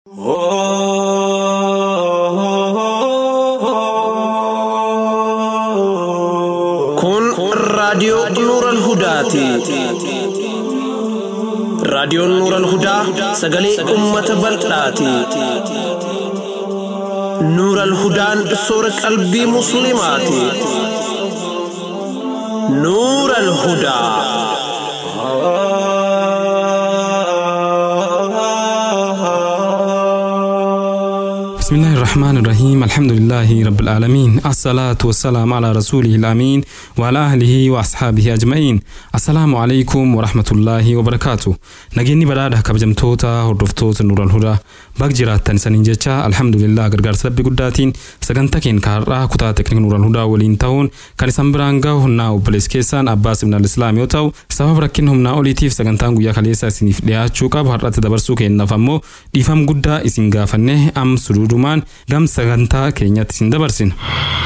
Kun raadiyoo Nuural Hudaati. Raadiyoon Nuural Hudaa sagalee uummata bal'aati. Nuural Hudaan soora qalbii Musliimaati. Nuural Hudaa. بسم الله الرحمن الرحيم الحمد لله رب العالمين الصلاة والسلام على رسوله الأمين وعلى أهله وأصحابه أجمعين السلام عليكم ورحمة الله وبركاته نجيني بدأ كبجمتوتا هردفتوتا نور الهدى بق جراتان سنين جيتشا الحمد لله غرغر سبب قداتين سغنتا كين كارا كتا تكنيك نور الهدى ولين تاون كان سنبرانغا هنا وبلس كيسان أباس من الإسلام يوتاو سبب ركين همنا أوليتيف سغنتان قويا خليسا سنيف دياتشو قاب هرات دبرسو كين نفمو ديفم قدا إسين غافنه أم suduudumaan gam sagantaa keenyatti isin dabarsina.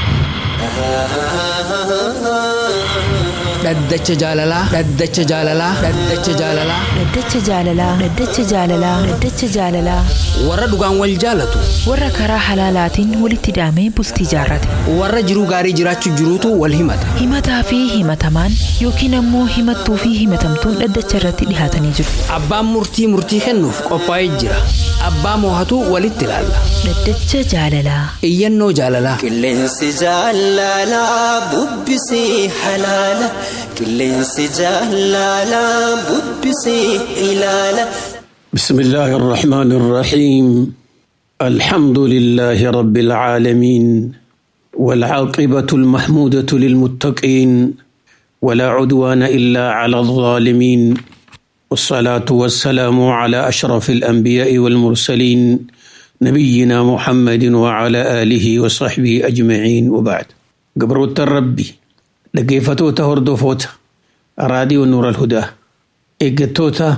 dhaddacha jaalalaa dhaddacha jaalalaa dhaddacha jaalalaa Dhaddacha jaalalaa Dhaddacha jaalalaa Dhaddacha jaalalaa warra dhugaan wal jaalatu warra karaa halaalaatiin walitti hidhamee bultii jaarrate warra jiruu gaarii jiraachuu jiruutu wal himata himataa fi himatamaan yookiin ammoo himattuu fi himatamtuun dhaddacha irratti dhihaatanii jiru abbaan murtii murtii kennuuf qophaa'ee jira abbaa moohatu walitti ilaalla Dhaddacha jaalalaa iyyannoo jaalalaa Qilleensi jaalalaa bubbisii halaala. Qilleensi jaalalaa bubbisii ilaala. بسم الله الرحمن الرحيم الحمد لله رب العالمين والعاقبة المحمودة للمتقين ولا عدوان إلا على الظالمين والصلاة والسلام على أشرف الأنبياء والمرسلين نبينا محمد وعلى آله وصحبه أجمعين وبعد قبروت الربي لقيفتوتا هردوفوتا راديو نور الهدى إيقتوتا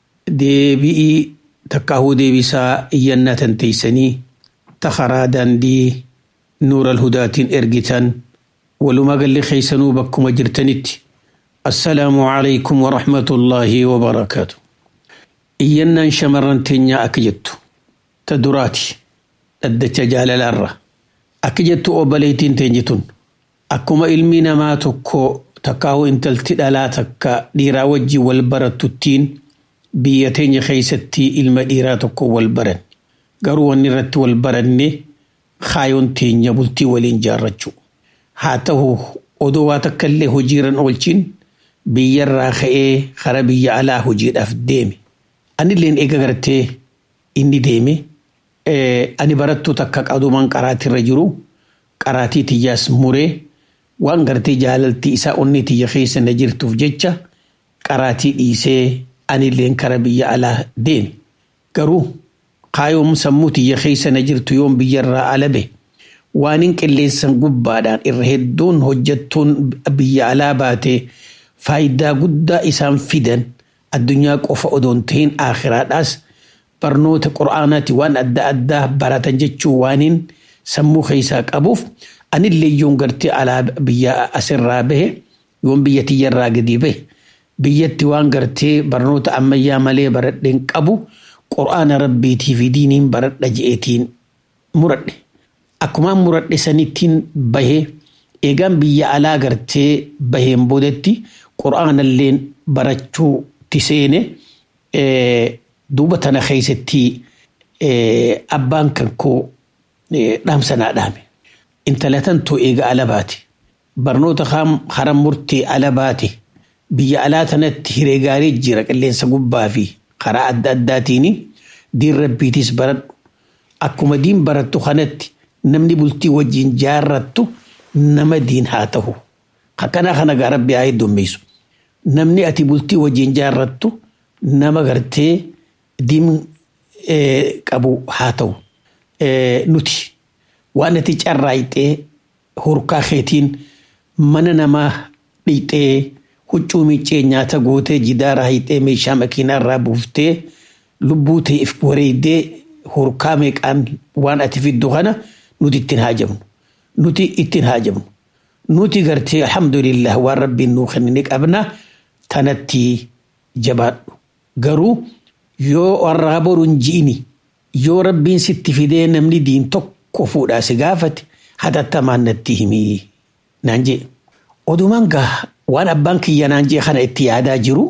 deebi'ii takkaahuu deebisaa iyyannaa tanteeysanii takaraa daandii nuura alhudaatiin ergitan walumaa galli keeysanuu bakkuma jirtanitti assalaamu calaykum waraxmatullaahi wabarakaatu iyyannaan shamarran teenyaa akka jettu ta duraati dhaddacha jaalalaarra akka jettu obboleettiin teenyitun akkuma ilmi namaa tokko takkaahuu intalti dhalaa takka dhiiraa wajjin wal barattuttiin biyya teenya keessatti ilma dhiiraa tokko wal baran garuu wanni irratti wal baranne kaayoon teenya bultii waliin jaarrachuu haa ta'u odoo waa takka illee hojiirran oolchin biyyarraa ka'ee kara biyya alaa hojiidhaaf deeme anilleen eega gartee inni deeme ani barattuu takka qadumaan qaraatirra jiru qaraatii tiyyaas muree waan gartee jaalaltii isaa onni tiyya keessa na jirtuuf jecha qaraatii dhiisee anilleen kara biyya alaa deeme garuu kaayoom sammuu tiyya keessa na jirtu yoon biyyarraa alabe waan hin qilleensan gubbaadhaan irra hedduun hojjettuun biyya alaa baate faayidaa guddaa isaan fidan addunyaa qofa odoon ta'in aakhiraadhaas barnoota qura'aanaati waan adda addaa baratan jechuu waaniin sammuu keessaa qabuuf anillee yoon gartee alaa biyya asirraa bahe yoon biyya tiyyarraa gadi bahe biyyatti waan gartee barnoota ammayyaa malee baradheen qabu qura'aana rabbiitii fi diiniin baradha je'eetiin muradhe. Akkumaan muradhe sanittiin bahee eegaan biyya alaa gartee baheen boodatti qura'aanalleen barachuu tiseene duuba tana keessatti abbaan kan koo dhaamsanaa dhaame. Intalatan too eega ala baate barnoota haram murtee ala baate. biyya alaa tanatti hiree gaarii jira qilleensa gubbaa fi karaa adda addaatiin diin rabbiitis baradhu akkuma diin barattu kanatti namni bultii wajjin jaarrattu nama diin haa ta'u akkanaa kana gaa rabbi haa heddummeessu namni ati bultii wajjin jaarrattu nama gartee diin qabu haa ta'u nuti waan ati carraayxee hurkaa keetiin mana namaa dhiixee huccuu miccee nyaata gootee jidaara hayxee meeshaa makiinaa irraa buuftee lubbuu ta'eef wareeydee hurkaa meeqaan waan ati fiddu kana nuti ittiin haajamnu. Nuti ittiin haajamnu. Nuti gartee alhamdulillah waan rabbiin nuu kenne qabna tanatti jabaadhu. Garuu yoo warraa boruun ji'ini yoo rabbiin sitti fidee namni diin tokko fuudhaa si gaafate hatattamaan natti himii naan jee odumaan gaa waan abbaan kiyya naan jee kana itti yaadaa jiru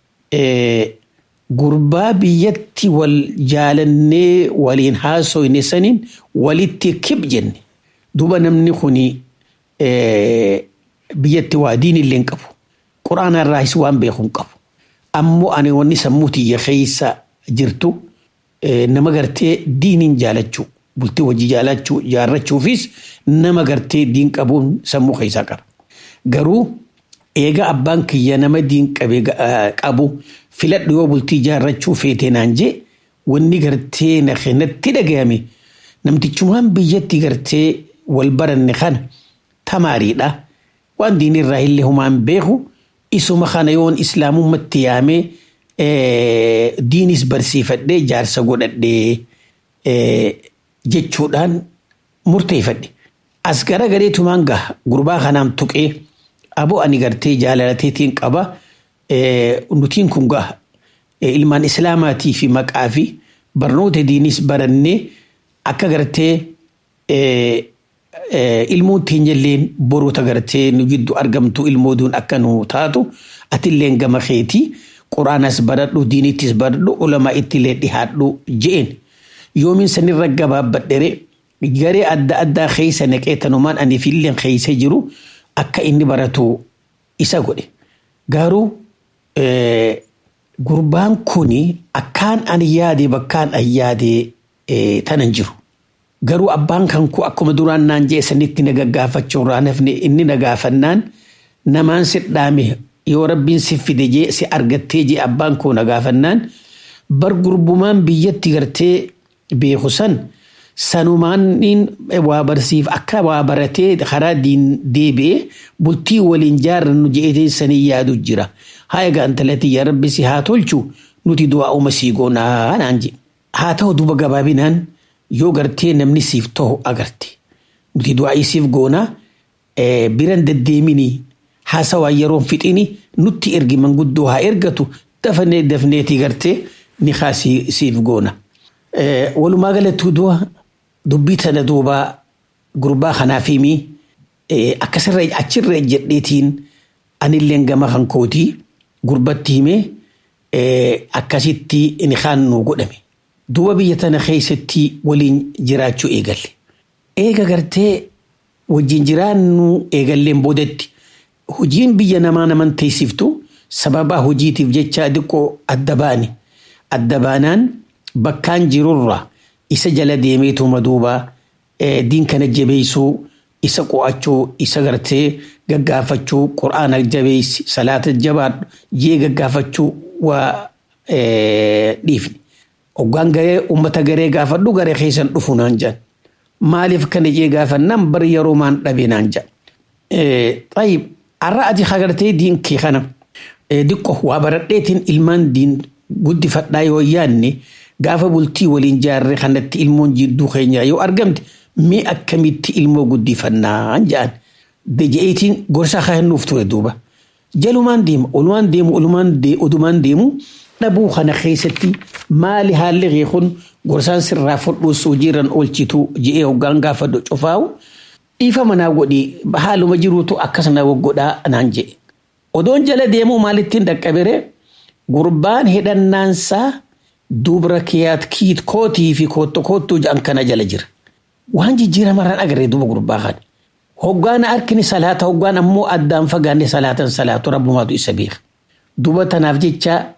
gurbaa biyyatti wal jaalannee waliin haasoyne saniin walitti kib jenne duba namni kuni biyyatti waa diin illee hin qabu quraana irraas waan beeku hin qabu ammoo ani wanni sammuu tiyya keessa jirtu nama gartee diiniin jaalachuu bultii hojii jaalachuu jaarrachuufis nama gartee diin qabuun sammuu keessaa qaba garuu eega abbaan kiyya nama diin qabu filadhu yoo bultii jaarrachuu feete naan jee wanni gartee na kennatti dhagayame namtichumaan biyyatti gartee wal baranne kana tamaariidha waan diinirraa illee humaan beeku isuma kana yoon islaamummaatti yaamee diinis barsiifadhee jaarsa godhadhee jechuudhaan murteeffadhe as gara gareetumaan gaha gurbaa kanaan tuqee aboo ani gartee jaalalateetiin qaba nutiin kun gaha ilmaan islaamaatii fi maqaa fi barnoota diinis barannee akka gartee ilmoon teenyalleen boroota gartee nu jiddu argamtu ilmooduun akka nu taatu atilleen gama keetii quraanas baradhu diinittis baradhu ulamaa ittillee dhihaadhu je'een yoomin sanirra gabaabbadhere garee adda addaa keessa naqee tanumaan ani filleen keessa jiru akka inni baratu isa godhe garuu gurbaan kuni akkaan ani yaade bakkaan an yaade tanan jiru garuu abbaan kan ku akkuma duraan naan jee sanitti na gaggaafachuu irraa nafne inni na gaafannaan namaan si dhaame yoo rabbiin si fide jee si argattee jee abbaan koo na gaafannaan bar gurbumaan biyyatti gartee beeku san sanumaan waa barsiif akka waa baratee karaa diin deebi'ee bultii waliin jaarrannu je'etee sanii yaadu jira haa egaa intalati yaa rabbi si haa tolchu nuti du'aa uma sii goonaa naan je haa ta'u duba gabaabinaan yoo gartee namni siif ta'u agarte nuti du'aa isiif goonaa biran deddeeminii haasawaa yeroon fixini nutti ergi manguddoo haa ergatu dafnee dafneeti gartee ni haa siif goona. Walumaa galatti du'a dubbii tana duuba gurbaa kanaaf himi akkasirra achirra jedheetiin anilleen gama kan kootii gurbatti himee akkasitti inni kaan nu godhame. Duuba biyya tana keessatti waliin jiraachuu eegalle. Eega gartee wajjin jiraannu eegalleen boodatti hojiin biyya namaa naman teessiftu sababa hojiitiif jecha diqqoo adda baane. Adda baanaan bakkaan jirurra isa jala deemeetuma duuba diin kana jabeessuu isa qo'achuu isa gartee gaggaafachuu qura'aana jabeessi salaata jabaadhu jee gaggaafachuu waa dhiifne. Hoggaan garee uummata garee gaafadhu garee keessan dhufu naan jedhan. Maaliif kana jee gaafannaan bar yeroo maan dhabe naan jedhan. Xayyib har'a ati hagartee diin kee kana diqqo waa baradheetiin ilmaan diin guddifadhaa yoo yaanne gaafa bultii waliin jaarre kanatti ilmoon jidduu keenyaa yoo argamte mee akkamitti ilmoo guddifannaa jedhan. Deje'eetiin gorsa kennuuf ture duuba. Jalumaan deema olumaan deemu olumaan odumaan deemu dhabuu kana keessatti maali haalli reekun gorsaan sirraa fudhuus hojiirran oolchitu je'ee hoggaan gaafadhu cufaa'u dhiifa manaa godhi haaluma jiruutu akkasana waggodhaa naan jedhe. Odoon jala deemuu maalittiin dhaqqabere gurbaan hidhannaansaa dubra kiyaat kiit kootii fi kootto koottuu jedhan kana jala jira. Waan jijjiiramarraan agarree duuba gurbaa kana. Hoggaan harkini salaata hoggaan ammoo addaan fagaanne salaatan salaatu rabbumaatu isa beeka. Duuba tanaaf jecha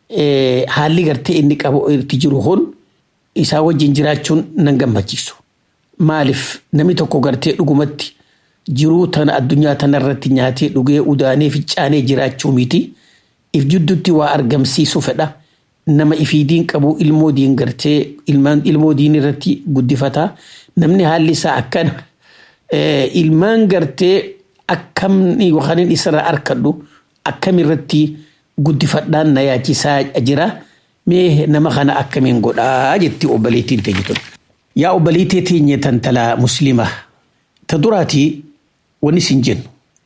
haalli gartee inni qabu itti jiru kun isaa wajjin jiraachuun nan gammachiisu. Maaliif namni tokko gartee dhugumatti jiruu tana addunyaa tanarratti nyaatee dhugee udaanee ficcaanee jiraachuu miti. If jidduutti waa argamsiisu fedha. Nama ifiidiin qabu ilmoo diin gartee ilmoo diin irratti guddifataa. Namni haalli isaa akkana ilmaan gartee akkamni yookaan isarraa harkadhu akkamirratti guddifadhaan na yaachisaa jira. Mee nama kana akkamiin godhaa jetti obboleettiin teenyitun. Yaa obboleettii teenye tantalaa musliimaa. Ta duraatii wanni sin jennu.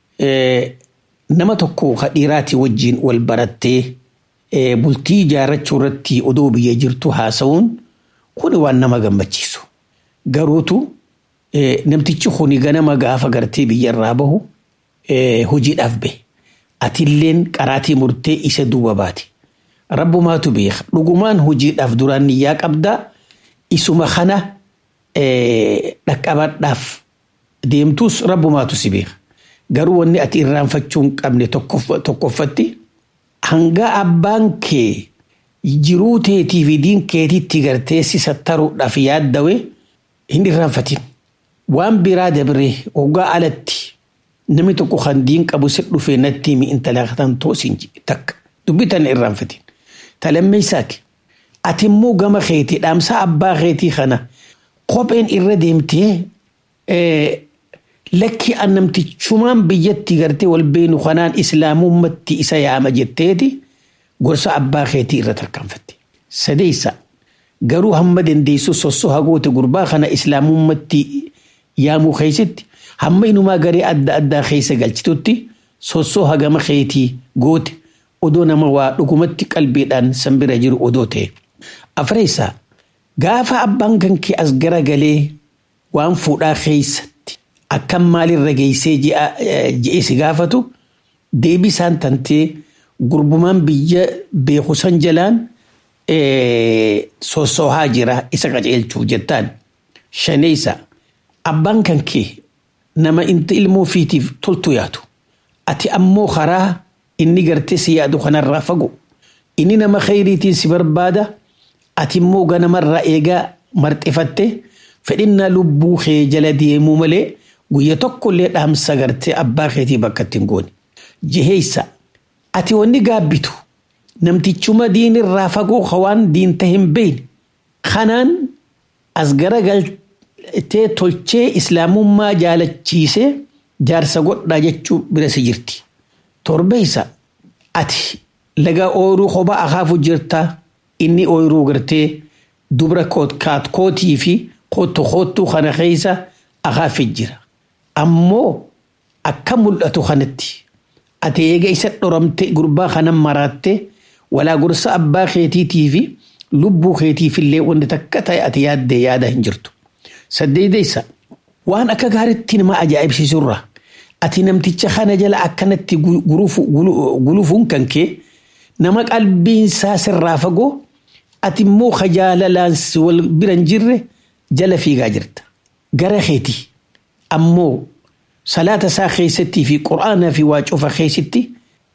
Nama tokko dhiiraatii wajjin wal barattee bultii ijaarrachuu irratti odoo biyya jirtu haasa'uun kuni waan nama gammachiisu garuutu namtichi kuni ganama gaafa gartee biyyarraa bahu hojiidhaaf bahe atilleen qaraatii murtee isa duuba baati rabbumaatu beeka dhugumaan hojiidhaaf duraan niyyaa qabdaa isuma kana dhaqqabadhaaf deemtus rabbumaatu si beeka garuu wanni ati irraanfachuu hin qabne tokkoffatti hanga abbaan kee jiruu teetii fi diin keetiitti gartee si sattaruudhaaf yaaddawe hin irraanfatin waan biraa dabree hoggaa alatti namni tokko kan diin qabu si dhufee natti himi intala katan toosin takka dubbii tana irraanfatin talammeessaati ati immoo gama keetii dhaamsa abbaa keetii kana kopheen irra deemtee lakki annamtichumaan biyyatti gartee wal beenu kanaan islaamummatti isa yaama jetteeti gorsa abbaa keetii irra tarkaanfatte. Sadeessa garuu hamma dandeessu sossoo hagoote gurbaa kana islaamummatti yaamuu keessatti hamma inumaa garee adda addaa keessa galchitutti sossoo hagama keetii goote odoo nama waa dhugumatti qalbiidhaan sanbira jiru odoo ta'e. Afreessaa gaafa abbaan kan kee as garagalee waan fuudhaa keessatti akkam maalirra geessee je'ee si gaafatu deebisaan tantee gurbumaan biyya beeku san jalaan sossoohaa jira isa qaceelchuuf jettaan. Shaneessa abbaan kan kee nama inta ilmoo ofiitiif toltu yaadu. Ati ammoo karaa inni gartee si yaadu kanarraa fagu. Inni nama khayriitiin si barbaada. Ati immoo ganamarraa eegaa marxifatte fedhinnaa lubbuu kee jala deemuu malee guyya tokkollee dhaamsa gartee abbaa keetii bakka ittiin goone. Jiheessa ati wanni gaabbitu namtichuma diinirraa fagoo hawaan diinta hin beekne kanaan as garagaltee tolchee islaamummaa jaalachiisee jaarsa godhaa jechuu bira si jirti. Torbeessa ati laga ooyiruu kophaa akaafu jirtaa inni ooyiruu gartee dubra kaatkootii fi kootu kootuu kana keessa akaafii jira. Ammoo akka mul'atu kanatti ati eega isa dhoramte gurbaa kanan maraatte walaa gorsa abbaa keetiitii fi lubbuu keetiif illee wanti takka ta'e ati yaaddee yaada hin jirtu. Saddeedeessa waan akka gaariitti nama ajaa'ibsiisurra ati namticha kana jala akkanatti gulufuun kan kee nama qalbiinsaa sirraa fagoo ati immoo kajaalalaan wal biran jirre jala fiigaa jirta. Gara keetii ammoo salaata isaa keessattii fi quraanaa fi waa cufa keessatti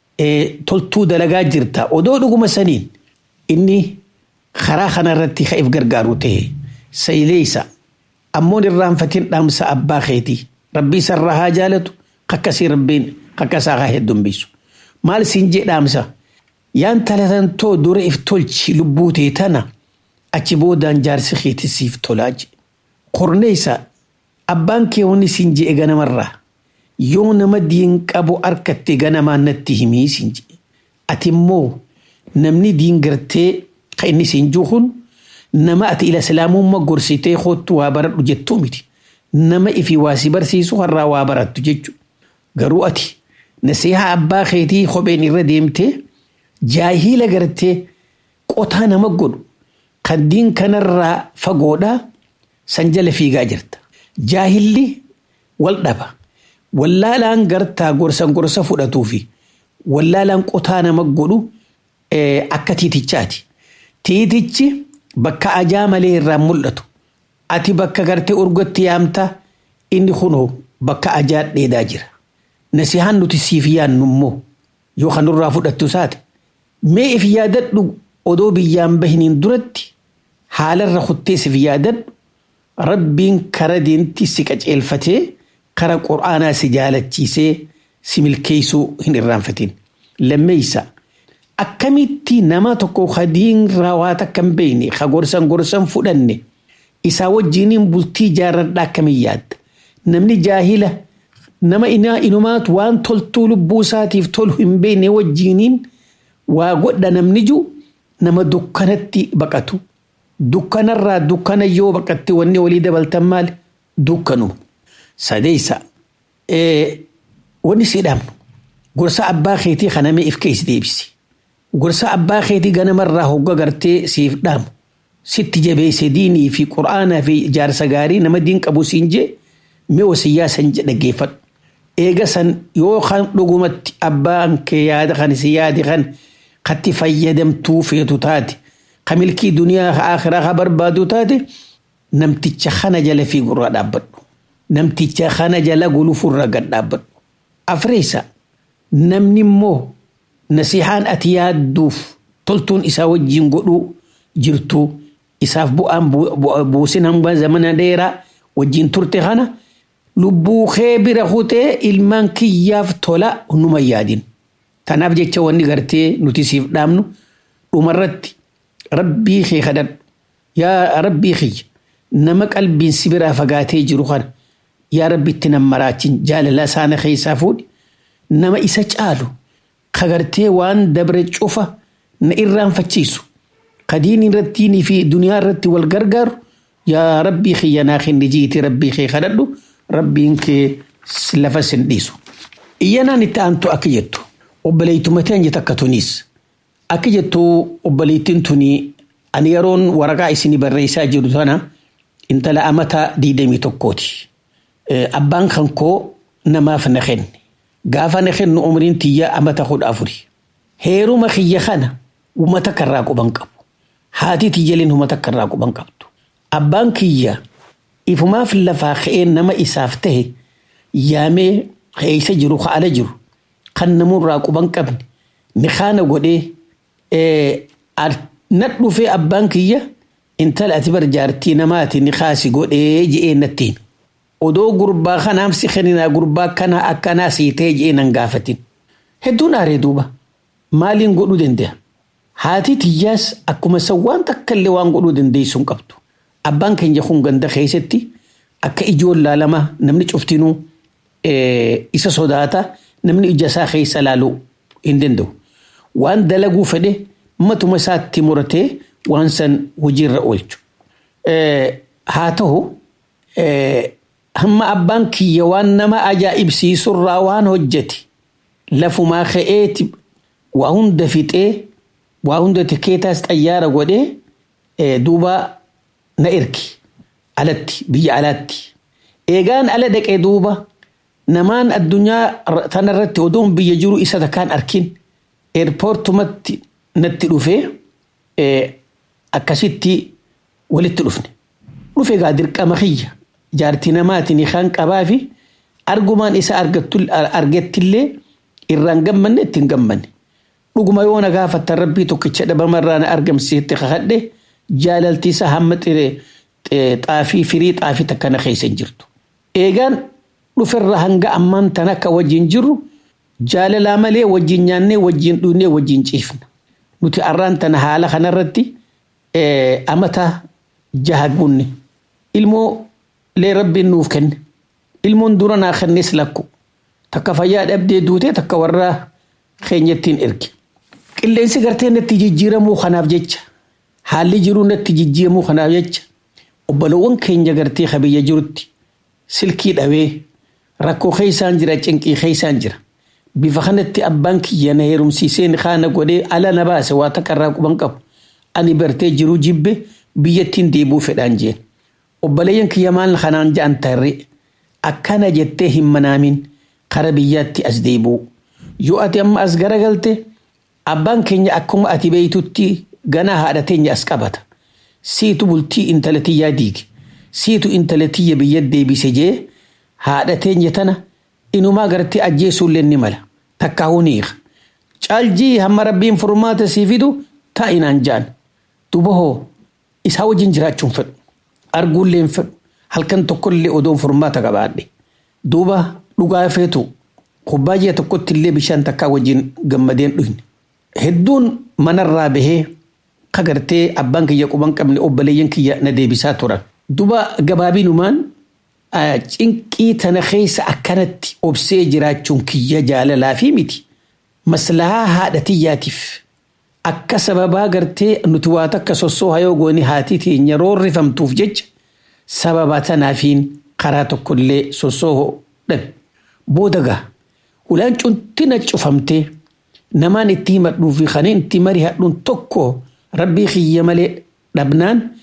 toltuu dalagaa jirta. Odoo dhuguma saniin inni karaa kanarratti ka'eef gargaaru ta'e sayileessa ammoo irraanfatiin dhaamsa abbaa keetii rabbii isarraa haa jaalatu kakkasii rabbiin kakkasaa haa heddumbisu. Maal siin jee dhaamsa yaan talatan too dura if tolchi lubbuu ta'e tana achi boodaan jaarsi keetisiif tolaa jee. Qorneessa abbaan kee wanni siin jee ganamarraa yoo nama diin qabu harkatti ganamaan natti himii siin jee. Ati immoo namni diin gartee kan inni siin jiru kun nama ati ila islaamummaa gorsitee kootu waa baradhu jettuu miti. Nama ifi waa si barsiisu har'aa waa barattu jechuudha. Garuu ati nasihaa abbaa keetii kopheen irra deemtee jaahila gartee qotaa nama godhu kan diin kanarraa fagoodhaa san jala fiigaa jirta. Jaahilli wal dhaba. Wallaalaan gartaa gorsan gorsa fudhatuu fi wallaalaan qotaa nama godhu akka tiitichaati. Tiitichi bakka ajaa malee irraa mul'atu. Ati bakka gartee urgotti yaamta inni kunoo bakka ajaa dheedaa jira. Nasihaan nuti siif yaannu immoo yoo kan nurraa fudhattu isaati. Mee if yaadadhu odoo biyyaan bahiniin duratti haalarra kuttee siif yaadadhu rabbiin kara deemti si qaceelfatee kara qur'aanaa si jaalachiisee si milkeessuu hin irraanfatin. Lammeessa akkamitti nama tokko kadiin raawwaa takka hin beekne ka gorsan gorsan fudhanne isaa wajjiniin bultii jaarradhaa akkamiin yaadda. Namni jaahila nama inumaatu waan toltuu lubbuu isaatiif tolu hin beekne wajjiniin waa godha namni jiru nama dukkanatti baqatu. Dukkanarraa dukkana yoo baqatte wanni walii dabaltan maali? Dukkanuma. Sadeessa wanni si dhaamnu gorsa abbaa keetii kanamee if keessa deebisi. Gorsa abbaa keetii ganamarraa hogga gartee siif dhaamu. sitti jabeesse diinii fi qur'aanaa fi jaarsa gaarii nama diin qabu siin jee mee wasiyyaa san dhaggeeffadhu. Eega san yoo kan dhugumatti abbaan kee yaada kan si yaadi kan katti fayyadamtuu feetu taate ka milkii duniyaa ka akhiraa ka barbaadu taate namticha kana jala fiigurraa dhaabbadhu. Namticha kana jala gulufurra gad dhaabbadhu. Afreessa namni immoo nasihaan ati yaadduuf toltuun isaa wajjin godhuu jirtu isaaf bu'aan buusin hanga zamana dheeraa wajjin turte kana lubbuu kee bira kutee ilmaan kiyyaaf tola numa yaadin. Tanaaf jecha wanni gartee nuti siif dhaamnu dhumarratti rabbii kee kadhadhu. Yaa rabbii kiyya nama qalbiin si biraa fagaatee jiru kana yaa rabbi itti nam maraachin jaalala isaana keessaa fuudhi nama isa caalu kagartee waan dabre cufa na irraanfachiisu kadiin irrattiinii fi duniyaa irratti wal gargaaru yaa rabbii kiyya naa kenni jiiti rabbii kee kadhadhu rabbiin kee lafa sin dhiisu. Iyyanaan itti aantu akka jettu obboleettuma teenya takka tuniis akka jettu obboleettiin tuni ani yeroon waraqaa isinii barreessaa jiru tana intala amata diidamii tokkooti. Abbaan kan koo namaaf na kenne. Gaafa na kennu umriin tiyya amata kudha afuri. Heeruma kiyya kana uummata karraa quban qabu. Haati tiyyaliin uummata karraa quban qabdu. Abbaan kiyya ifumaaf lafaa ka'ee nama isaaf tahe yaamee keessa jiru ala jiru kan namurraa quban qabne ni kaana godhee na dhufee abbaan kiyya intala ati bar jaartii namaati ni kaasi godhee je'ee nattiin. Odoo gurbaa kanaaf si kenninaa gurbaa kana akkanaa siitee je'ee nan gaafatin. Hedduun aaree duuba maaliin godhuu danda'a? Haati tiyyaas akkuma san waan takka illee waan godhuu dandeessu hin qabdu. Abbaan keenya kun ganda keessatti akka ijoon laalama namni cuftinuu isa sodaata namni ija isaa keessa laaluu hin danda'u. Waan dalaguu fedhe matuma isaatti muratee waan san hojiirra oolchu. Haa ta'u hamma abbaan kiyya waan nama ajaa'ibsiisurraa waan hojjete lafumaa ka'eeti waa hunda fixee waa hunda tikeetaas xayyaara godhee duuba na ergi alatti biyya alaatti. Eegaan ala dhaqee duuba namaan addunyaa tanarratti odoon biyya jiru isa takkaan arkin eerpoortumatti natti dhufee akkasitti walitti dhufne. Dhufe gaa dirqama kiyya jaartii namaatiin kan qabaa fi argumaan isa argettillee irraan gammanne ittiin gammanne. Dhuguma yoo na gaafattan rabbii tokkicha dhabamarraa na argamsiisetti kakadhe jaalaltiisa hamma xaafii firii xaafii takka na keessa hin jirtu. Eegaan dhuferra hanga ammaan tan akka wajjin jirru jaalalaa malee wajjin nyaannee wajjin dhuunee wajjin ciifna. Nuti arraan tana haala kanarratti amata jaha gunne. Ilmoo lee rabbiin nuuf kenne. Ilmoon dura naa kennes lakku. Takka fayyaa dhabdee duutee takka warra keenyattiin erge. Qilleensi gartee natti jijjiiramuu kanaaf jecha. Haalli jiruu natti jijjiiramuu kanaaf jecha. Obbolowwan keenya gartee kabiyya jirutti silkii dhawee rakkoo keessaan jira cinqii keessaan jira. Bifa kanatti abbaan kiyya na heerumsiisee kaana godhee ala na baase waa takka irraa quban qabu. Ani bartee jiruu jibbe biyyattiin deebuu fedhaan jeen. Obboleeyyan kiyya maal kanaan ja'an tarree akkana jettee hin manaamin kara biyyaatti as deebi'u. Yoo ati amma as garagalte abbaan keenya akkuma ati beeytutti ganaa haadha teenya as qabata. Siitu bultii intala tiyyaa diige. Siitu intala tiyya biyya deebise jee haadha teenya tana inumaa gartee ajjeesuullee ni mala. Takka huniiqa. Caaljii hamma rabbiin furmaata sii fidu taa'inaan jaan. Duba hoo isaa wajjin jiraachuun fedhu. Arguullee hin fedhu. Halkan tokkollee odoon furmaata qabaadhe. Duuba dhugaa feetu kubbaayyaa tokkotti illee bishaan takkaa wajjin gammadeen dhuyne. Hedduun manarraa bahee kagartee abbaan kiyya quban qabne obboleeyyan kiyya na deebisaa turan. Duba gabaabinumaan cinqii tana keessa akkanatti obsee jiraachuun kiyya jaalalaa fi miti. Maslahaa haadha tiyyaatiif akka sababaa gartee nuti waa takka sossoo hayoo gooni haati teenya roorrifamtuuf jecha sababa tanaafiin karaa tokkollee sossoo dhabe. Booda gaa ulaan cuntina cufamtee namaan itti himadhuu fi kan itti marii hadhuun tokko rabbii kiyya malee dhabnaan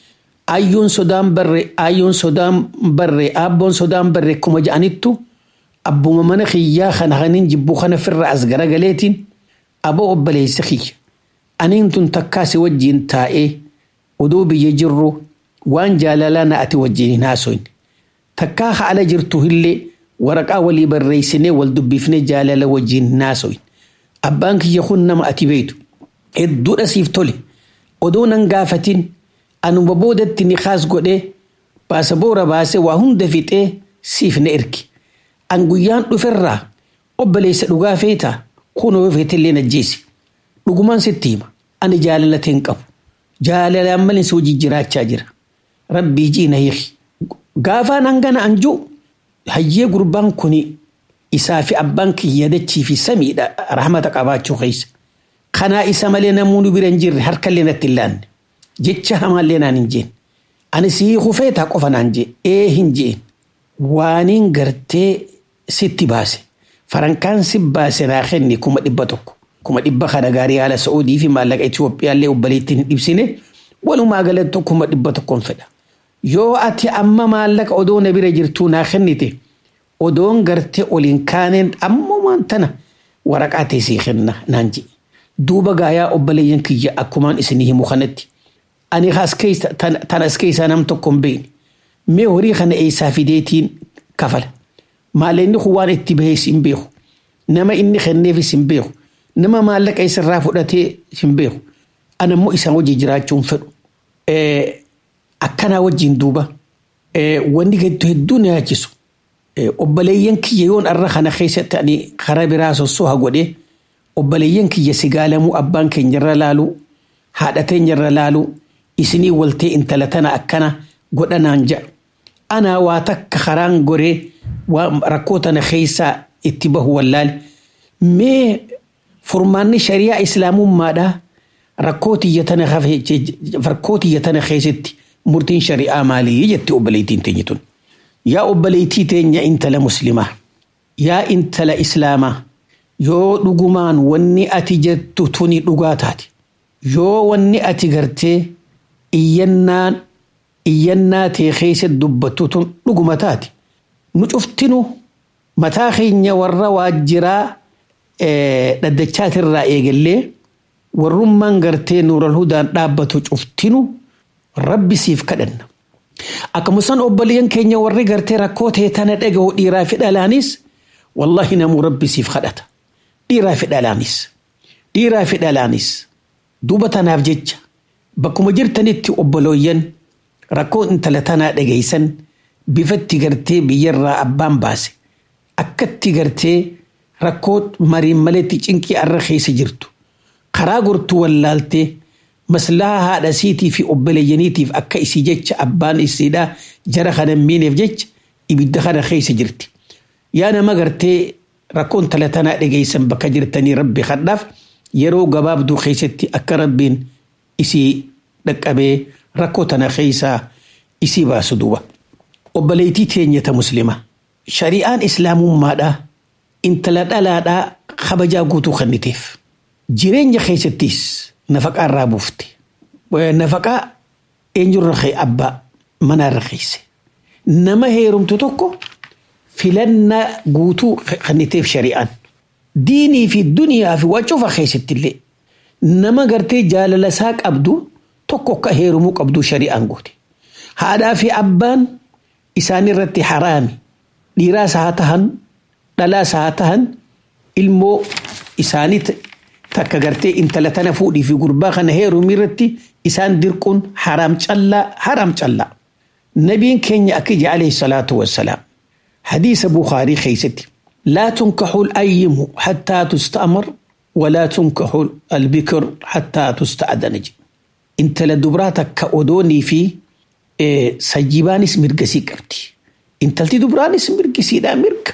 ayyoon sodaan barre ayyoon sodaan barre abboon sodaan barre kuma ja'anittu abbuma mana kiyyaa kana kanin jibbuu kana firra as garagaleetiin aboo obboleessa kiyya aniin tun takkaasi wajjiin taa'ee odoo biyya jirru waan jaalalaa na ati wajjiin hin haasoyne takkaa haala jirtu illee waraqaa walii barreessinee wal dubbifnee jaalala wajjiin hin haasoyne abbaan kiyya kun nama ati beeytu hedduudha siif tole odoo nan gaafatin anuma boodatti ni kaas godhee baasaboora baasee waa hunda fixee siif na erge an guyyaan dhuferraa obboleessa dhugaa feetaa kunoo feetillee najjeesi dhugumaan sitti hima ani jaalalateen hin qabu jaalalaan malee si hojii jiraachaa jira rabbii jiina hiiki gaafaan hangana anjuu hayyee gurbaan kuni isaa fi abbaan kiyya dachii fi samiidha rahmata qabaachuu keessa kanaa isa malee namoonni bira hin jirre harkallee natti hin laanne jecha hamaallee naan hin jeen ani si hufeetaa qofa naan jee ee hin jeen waaniin gartee sitti baase farankaan si baase naa kenni kuma dhibba tokko kuma dhibba kana gaarii haala sa'uudii fi maallaqa Itiyoophiyaallee obboleetti hin dhibsine walumaa galatti kuma dhibba tokkoon fedha yoo ati amma maallaqa odoo na bira jirtuu naa kennite odoon gartee oliin kaaneen ammumaan tana waraqaa teessee kenna naan jee duuba gaayaa obboleeyyan kiyya akkumaan isinii himu kanatti ani tan as keessaa nam tokko hin beekne mee horii kana eessaa fideetiin kafala maallaqni kun waan itti bahees hin beeku nama inni kenneefis hin beeku nama maallaqa isarraa fudhatee hin beeku ana immoo isaan hojii jiraachuun fedhu akkanaa wajjin duuba wanni gaddu hedduu na yaachisu obboleeyyan kiyya yoon arra kana keessatti ani karaa biraa sossoha godhee obboleeyyan kiyya sigaalamuu abbaan keenyarra laalu haadha keenyarra laalu isinii waltee intala tana akkana godhanaan ja'a anaa waa takka karaan goree rakkoo tana keessaa itti bahu wallaali mee furmaanni shari'aa islaamummaadhaa rakkoo tiyya tana keessatti murtiin shari'aa maalii jetti obboleettiin teenya tun yaa obboleettii teenya intala muslimaa yaa intala islaamaa yoo dhugumaan wanni ati jettu tuni dhugaa taate yoo wanni ati gartee iyyannaan iyyannaa tee keessa dubbattu tun dhuguma taate nu cuftinu mataa keenya warra waajjiraa dhaddachaatirraa eegallee warrummaan gartee nuural hudaan dhaabbatu cuftinu rabbi siif kadhanna. Akkasumas obboleeyyan keenya warri gartee rakkoo ta'e tana dhaga'u dhiiraa fi dhalaanis wallahi namuu rabbi siif kadhata. Dhiiraa fi dhalaanis. Dhiiraa fi dhalaanis. Duuba tanaaf jecha bakkuma jirtanitti obboleeyyan rakkoo intala tanaa dhageessan bifatti gartee biyyarraa abbaan baase. Akkatti gartee rakkoo mariin maletti cinqii arra keessa jirtu. Karaa gortuu wallaaltee maslahaa haadha siitii fi obboleeyyaniitiif akka isii jecha abbaan isiidhaa jara kana miineef jecha ibidda kana keessa jirti. Yaa nama gartee rakkoon intala tanaa dhageessan bakka jirtanii rabbi kadhaaf yeroo gabaabduu keessatti akka rabbiin isii dhaqqabee rakkoo tana keessaa isii baasu duuba. Obboleettii teenyata muslimaa. Shari'aan islaamummaadhaa intala dhalaadhaa kabajaa guutuu kenniteef. Jireenya keessattis nafaqaa irraa buufte. Nafaqaa eenyurra kee abbaa manarra keesse. Nama heerumtu tokko filannaa guutuu kenniteef shari'aan. Diinii fi duniyaa fi waa cufa keessatti illee nama gartee jaalala isaa qabdu tokko akka heerumuu qabdu shari'aan goote. Haadhaa fi abbaan isaan irratti haraami. Dhiiraas haa tahan dhalaas haa tahan ilmoo isaanii takka gartee intala tana fuudhii fi gurbaa kana heerumii irratti isaan dirquun haraam callaa haraam callaa. Nabiin keenya akka ije alayhi salaatu wassalaam. حديث بخاري خيستي لا تنكح الأيم حتى تستأمر ولا تنكح البكر حتى تستأذن انت لدبراتك كأودوني في إيه سجيبانس مرقسي قبتي انت لدبرانس مرقسي دا مرق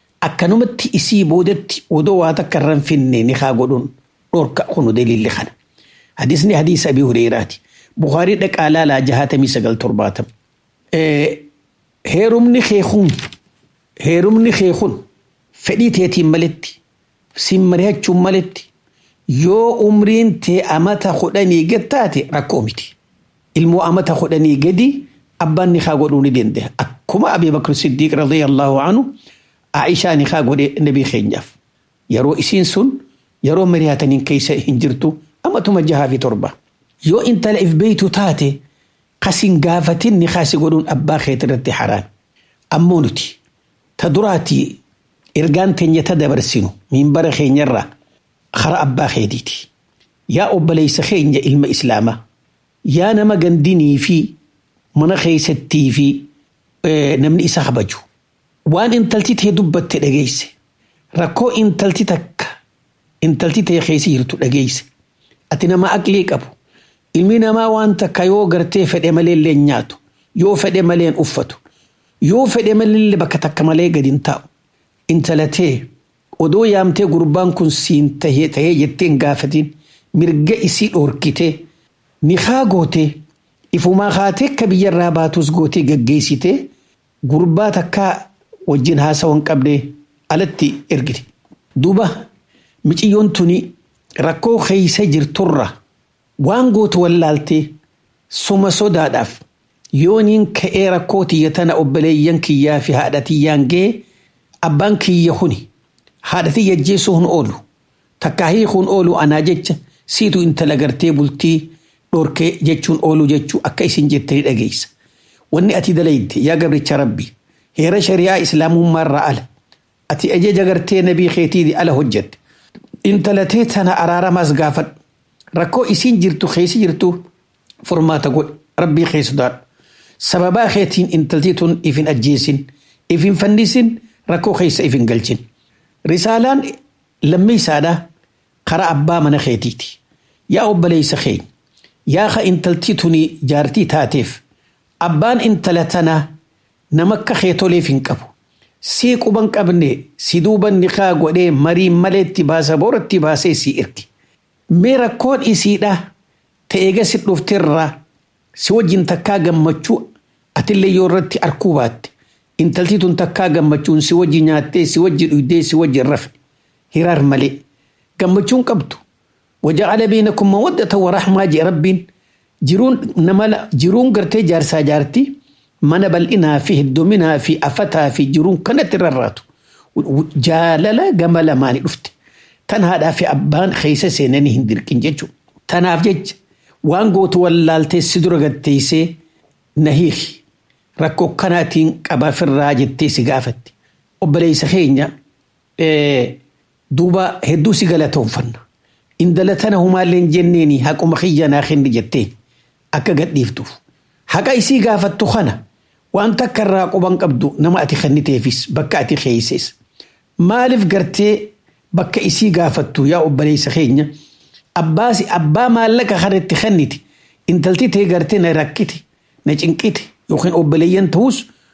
أكنمت إسي بودت ودواتك الرن فيني نخا قدون نورك خنو دليل لخنا حديثني حديث أبي هريرة بخاري دك آلا لا جهاتمي سقل ترباتم إيه هيرمني خيخون heerumni kee kun fedhii teetiin maletti sin mari'achuun maletti yoo umriin tee amata kudhanii gattaate rakkoo miti. ilmoo amata kudhanii gadi abbaan nikaa godhuu ni danda'a akkuma Abii Bakr Siddiiq radiyallahu anhu Aishaa nikaa godhe nabii keenyaaf yeroo isiin sun yeroo mari'ataniin keessa hin jirtu amatuma jahaa fi torba yoo intala if beeytu taate kasin gaafatin nikaasi godhuun abbaa keet irratti haraan ammoo nuti ta duraati ergaan teenya ta dabarsinu minbara keenyarraa kara abbaa keetiiti yaa obboleessa keenya ilma islaamaa yaa nama gandinii fi mana keessattii fi namni isa kabaju waan intalti tee dubbatte dhageesse rakkoo intalti takka intalti tee keessa jirtu dhageesse ati nama aqlii qabu ilmi namaa waan takka yoo gartee fedhe malee illee nyaatu yoo fedhe malee uffatu yoo fedhe malee bakka takka malee gadi hin taa'u intalatee odoo yaamtee gurbaan kun siin tahee tahee jettee hin gaafatin mirga isii dhoorkitee nikaa gootee ifumaa kaatee akka biyyarraa baatus gootee gaggeessitee gurbaa takkaa wajjin haasawa hin qabne alatti ergite. Duuba miciyyoon tuni rakkoo keessa jirturra waan gootu wallaaltee suma sodaadhaaf yooniin ka'ee rakkoo tiyya tana obboleeyyan kiyyaa fi haadha tiyyaan ga'e abbaan kiyya kuni haadha tiyya jeessu hun oolu takkaa hiikuun oolu anaa jecha siitu intala gartee bultii dhorkee jechuun oolu jechuu akka isin jettanii dhageessa. Wanni ati dalayte yaa gabricha rabbi heera shari'aa islaamummaarraa ala ati ajaja gartee nabii keetii ala hojjette intalatee tana araaramaas gaafadhu rakkoo isiin jirtu keessa jirtu furmaata godhe rabbii keessudaadha. Sababaa keetiin intaltii tun ifin ajjeesin ifin fannisin rakkoo keessa ifin galchin. Risaalaan lammeessaadha karaa abbaa mana keetiiti. Yaa obboleessa keenya yaa ka intaltii tuni jaartii taateef abbaan intala tanaa nama akka keetoleef hin qabu. Sii quban qabne si duuban nikaa godhee marii maleetti baasa booratti baasee si erge. Mee rakkoon isiidha ta'eega si dhufteerraa si wajjin takkaa gammachuu atillee yoo irratti arkuu baatte intaltii tun takkaa gammachuun si wajji nyaattee si wajji dhuydee si wajji rafe hiraar malee gammachuun qabdu. وجعل بينكم مودة ورحمة جي رب جرون نملا جرون قرتي جارسا جارتي من بل إنا في الدمنا في أفتا في جرون كانت الرات جاللا جمل ماني رفت تنها في أبان خيسة سيناني هندر كنججو تناف جج وان قوت واللالتي سدر قد تيسي نهيخ ركو كناتين قبا في الراجل تيسي قافت وبليس خينيا إيه دوبا هدو سيقالتهم فنه indala tana humaalleen jenneeni haquma kiyyanaa kenni jetteen akka gadhiiftuuf haqa isii gaafattu kana waan takka irraa quban qabdu nama ati kenniteefis bakka ati keeyses maaliif gartee bakka isii gaafattu yaa obboleessa keenya abbaasi abbaa maallaqa kanatti kennite intalti tee gartee na rakkite na cinqite yookiin obboleeyyan ta'us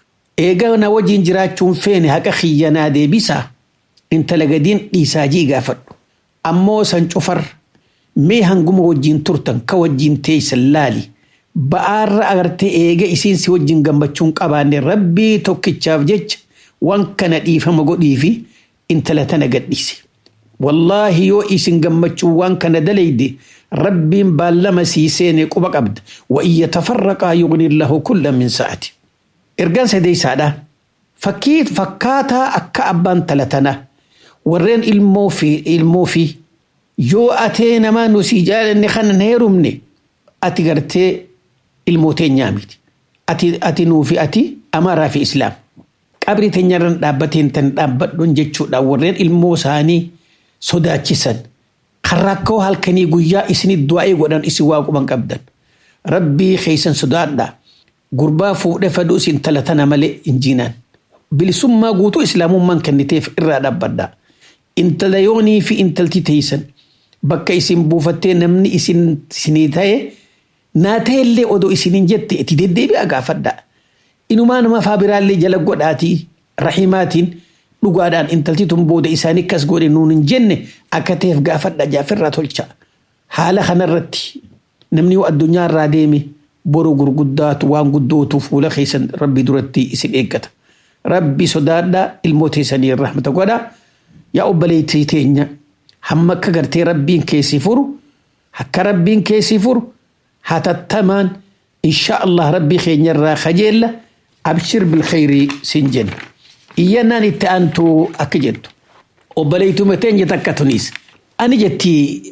eega na wajjin jiraachuun feene haqa kiyyanaa deebisaa intala gadiin dhiisaa jii gaafadhu ammoo san cufar mee hanguma wajjin turtan ka wajjin teeysan laali ba'aarra agartee eega isiin si wajjin gammachuun qabaanne rabbii tokkichaaf jecha waan kana dhiifama godhii fi intala tana gadhiise. Wallaahi yoo isin gammachuu waan kana dalayde rabbiin baallama sii seene quba qabda wa iyya tafarraqaa yughni lahu kulla min sa'ati. Ergaan sadeessaadha. Fakkii fakkaataa akka abbaan tala tanaa warreen ilmoo fi ilmoo fi yoo atee namaa nu si jaalanne kana heerumne ati gartee ilmoo teenyaa miti. Ati ati nuu fi ati amaaraa fi islaam. Qabri teenyarran dhaabbateen tan dhaabbadhuun jechuudha warreen ilmoo isaanii sodaachisan. Kan rakkoo halkanii guyyaa isinit du'aa godhan isin waa quban qabdan. Rabbii keessan sodaadhaa. Gurbaa fuudhee faduu isin talatana malee injiinaan. Bilisummaa guutuu islaamummaan kenniteef irraa dhaabbadhaa. intala yoonii fi intalti teeysan bakka isin buufattee namni isin isinii ta'e naa ta'ellee odoo isiniin jette itti deddeebi'a gaafadhaa. Inumaa nama faa biraallee jala godhaatii rahimaatiin dhugaadhaan intalti tun booda isaanii akkas godhe nuun hin jenne akka ta'eef gaafadha jaafirraa tolcha. Haala kanarratti namni yoo addunyaarraa deeme boru gurguddaatu waan guddootu fuula keessan rabbi duratti isin eeggata. Rabbi sodaadhaa ilmoo teessanii rahmata godhaa. yaa obboleettii teenya hamma akka gartee rabbiin keessi furu akka rabbiin keessi furu hatattamaan insha allah rabbii keenyarraa kajeella abshir bilkhayrii sin jenna iyyannaan itti aantu akka jettu obboleeytuma teenya takka tunis ani jetti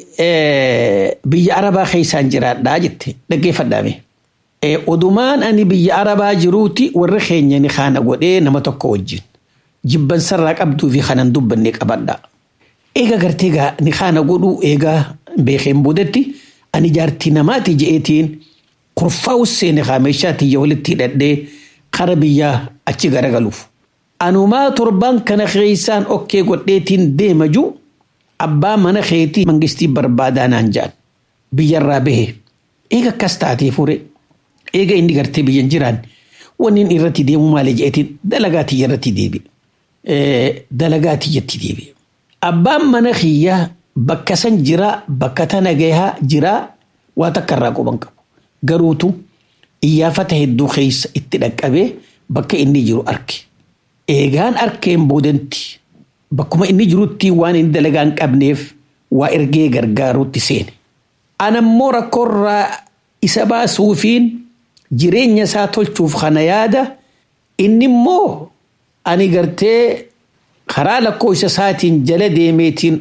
biyya arabaa keessaan jiraadhaa jette dhaggeeffadhaame odumaan ani biyya arabaa jiruuti warri keenya ni kaana godhee nama tokko wajjin jibbansarraa qabduu fi kanan dubbanne qabadha eega gartee gaa ni kaana godhuu eegaa beekeen boodatti ani jaartii namaati je'eetiin kurfaa usseene kaameeshaa tiyya walitti hidhadhee kara biyyaa achi garagaluuf. Anumaa torbaan kana keessaan okkee godheetiin deema jiru abbaa mana keetii mangistii barbaadaa naan jedhan biyyarraa bahe eega akkas taatee fure eega inni gartee biyyan jiraan wanni inni irratti deemu maali je'eetiin dalagaa tiyya irratti deebi'e. Dalagaa tiyyatti deebi'e. Abbaan mana kiyyaa bakka san jira bakka tana gahaa jira waa takka irraa quban qabu. Garuutu iyyaafata hedduu keessa itti dhaqqabee bakka inni jiru arge. Eegaan arkeen boodanti bakkuma inni jirutti waan inni dalagaa hin qabneef waa ergee gargaaruutti seene. Anammoo rakkoorraa isa baasuufiin jireenya isaa tolchuuf kana yaada inni immoo ani gartee karaa lakkoofsa isaatiin jala deemeetiin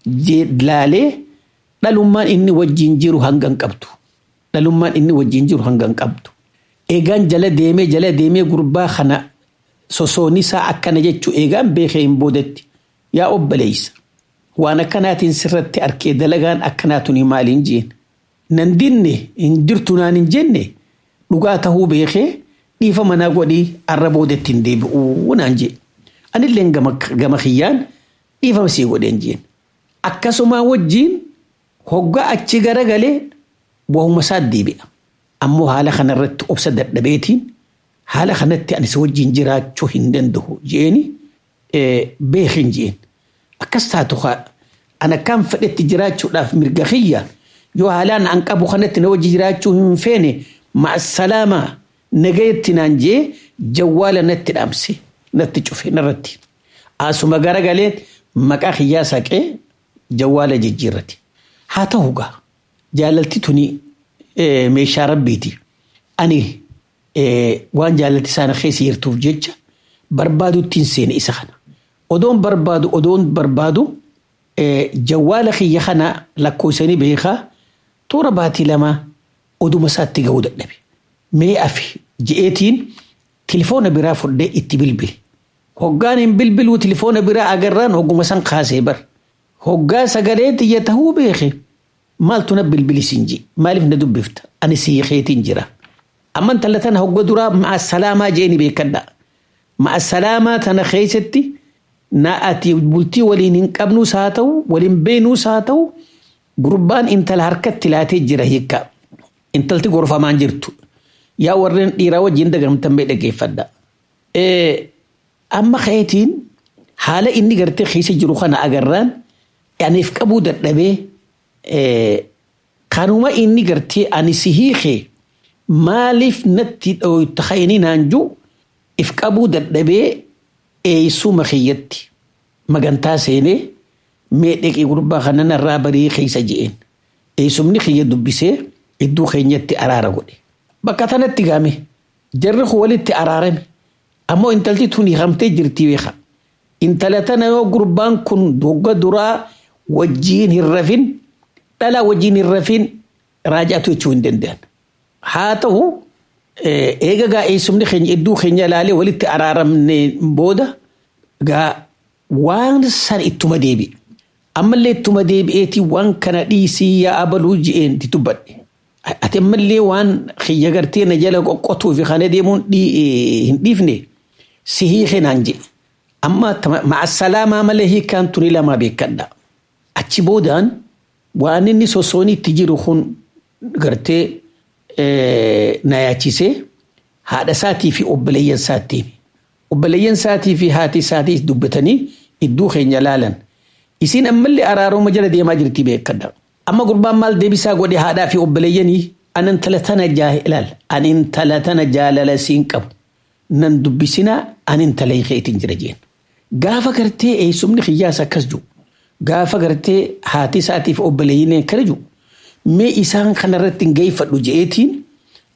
laalee dhalummaan inni wajjin jiru hanga hin qabdu. Dhalummaan inni wajjin jiru hanga hin qabdu. Eegaan jala deemee jala deemee gurbaa kana sosoonisaa akkana jechuu eegaan beekee hin boodetti yaa obboleessa waan akkanaatiin sirratti arkee dalagaan akkanaatuni maaliin jeen nan dinne hin jirtu naan hin jenne dhugaa tahuu beekee dhiifa manaa godhii arra boodetti hin deebi'uu naan jee anillee gama kiyyaan dhiifa sii godheen jeen akkasuma wajjiin hoggaa achi garagalee wahuma isaa deebi'a ammoo haala kanarratti obsa dadhabeetiin haala kanatti anis wajjin jiraachuu hin danda'u jeeni beekin jeen akkas taatu an akkaan fedhetti jiraachuudhaaf mirga kiyya yoo haalaan an qabu kanatti na wajji jiraachuu hin feene ma'asalaamaa nagayetti naan jee jawwaala natti dhaamse natti cufe narratti asuma garagalee maqaa kiyyaa saqee jawwaala jijjiirrate haa ta'u gaa jaalalti tuni meeshaa rabbiiti ani waan jaalalti isaana keessa jirtuuf jecha barbaaduttiin seene isa kana odoon barbaadu odoon barbaadu jawwaala kiyya kana lakkoofsanii beekaa toora baatii lama oduma isaatti ga'uu dadhabe mee afi je'eetiin tilifoona biraa fudhee itti bilbile hoggaan hin bilbiluu tilifoona biraa agarraan hogguma san kaasee bar hoggaa sagalee xiyya tahuu beeke maaltu na bilbilisin ji maaliif na dubbifta ani siikeetiin jira amma intala tana hogga duraa ma'a salaamaa jeeni beekadha ma'a salaamaa tana keessatti na ati bultii waliin hin qabnuus haa ta'u waliin beenuus haa ta'u gurbaan intala harkatti laatee jira hiikka intalti gorfamaan jirtu yaa warreen dhiiraa wajjin dagamtan bee dhaggeeffadha. Amma keetiin haala inni gartee keessa jiru kana agarraan aniif qabuu dadhabee kanuma inni gartee ani si hiikee maaliif natti dhooyta ka'ini naan jiru if qabuu dadhabee eeysuma kiyyatti magantaa seenee mee dheqii gurbaa kana narraa barii keessa je'een eeysumni kiyya dubbisee iddoo keenyatti araara godhe bakka tanatti gaame jarri kun walitti araarame ammoo intalti tun hiikamtee jirti beeka intala tana yoo gurbaan kun dogga duraa wajjiin hin rafin dhalaa wajjiin hin rafin raajaatu jechuu hin danda'an haa ta'u eega gaa eessumni keenya iddoo keenya ilaalee walitti araaramne booda gaa waan san ittuma deebi'e ammallee ittuma deebi'eeti waan kana dhiisii yaa abaluu je'een itti dubbadhe ati ammallee waan kiyya gartee na jala qoqqotuu fi kana deemuun hin dhiifne si hiike naan jedhe amma ma'asalaamaa malee hiikaan tuni lamaa beekadha achi boodaan waan inni sosoonii itti jiru kun gartee na yaachisee haadha isaatii fi obboleeyyan isaatti obboleeyyan isaatii fi haati isaatii dubbatanii iddoo keenya laalan isiin ammallee araaroma jala deemaa jirti beekadha amma gurbaan maal deebisaa godhe haadhaa fi obboleeyyanii an intala tana ilaal an intala tana jaalala siin qabu nan dubbisinaa an intala keetiin jira jeen gaafa gartee eessumni kiyyaas akkas jiru gaafa gartee haati isaatiif obboleeyyin akkana jiru mee isaan kanarratti hin geeffadhu je'eetiin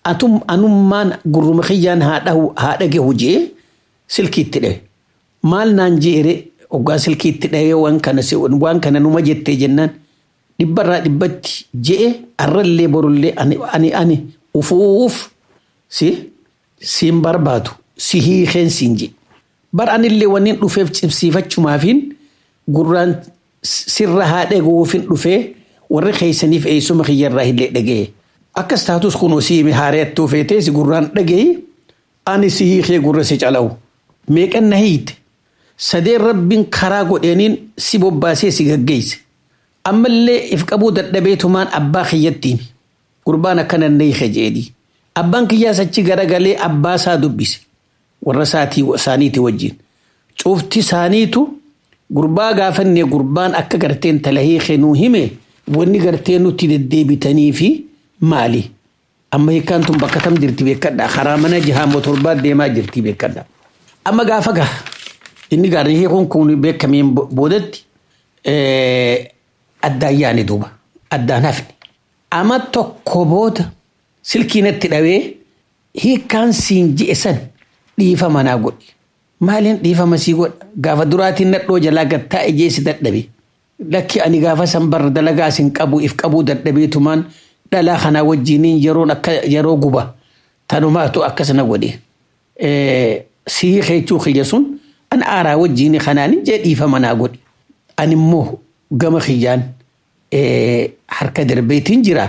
atum anummaan gurruma kiyyaan haa dhage hujee silkiitti dhahe maal naan jeere hoggaa silkiitti dhahee waan kana waan kana numa jettee jennaan dhibbarraa dhibbatti je'e arrallee borullee ani ani ani ufuuf si siin barbaadu si hiikeen siin je bar anillee wannin dhufeef cimsiifachumaafiin gurraan sirra haa dhaguufin dhufee warri keeysaniif eessuma kiyyarraa illee dhagee akkas taatus kunoo siimi haareettuu feetee si gurraan dhagee ani si hiikee gurra si calawu meeqan na hiite sadeen rabbiin karaa godheeniin si bobbaasee si gaggeeyse ammallee if qabuu dadhabeetumaan abbaa kiyyattiin gurbaan akkana na hiike jeedii abbaan kiyyaas achi garagalee abbaa isaa dubbise warra isaatii isaaniiti wajjin cuufti isaaniitu gurbaa gaafannee gurbaan akka garteen tala hiike nuu hime wanni gartee nutti deddeebitanii fi maali amma hiikkaan tun bakka tam jirti beekadha karaa mana jahaa motorbaa deemaa jirti beekadha amma gaafa gaa inni gaarii hiikuun kun beekameen boodatti addaan yaane duuba addaan hafne amma tokko booda silkiinatti dhawee hiikkaan siin ji'e san dhiifa manaa godhi maaliin dhiifama sii godha gaafa duraatiin nadhoo jalaa gattaa ejeesi dadhabe lakki ani gaafa san barra dalagaa sin qabu if qabuu dadhabeetumaan dhalaa kanaa wajjiniin yeroon akka yeroo guba tanumaatu akkasana godhe sii keechuu kiyya sun an aaraa wajjiini kanaanin jee dhiifa manaa godhi an immoo gama kiyyaan harka darbeetiin jira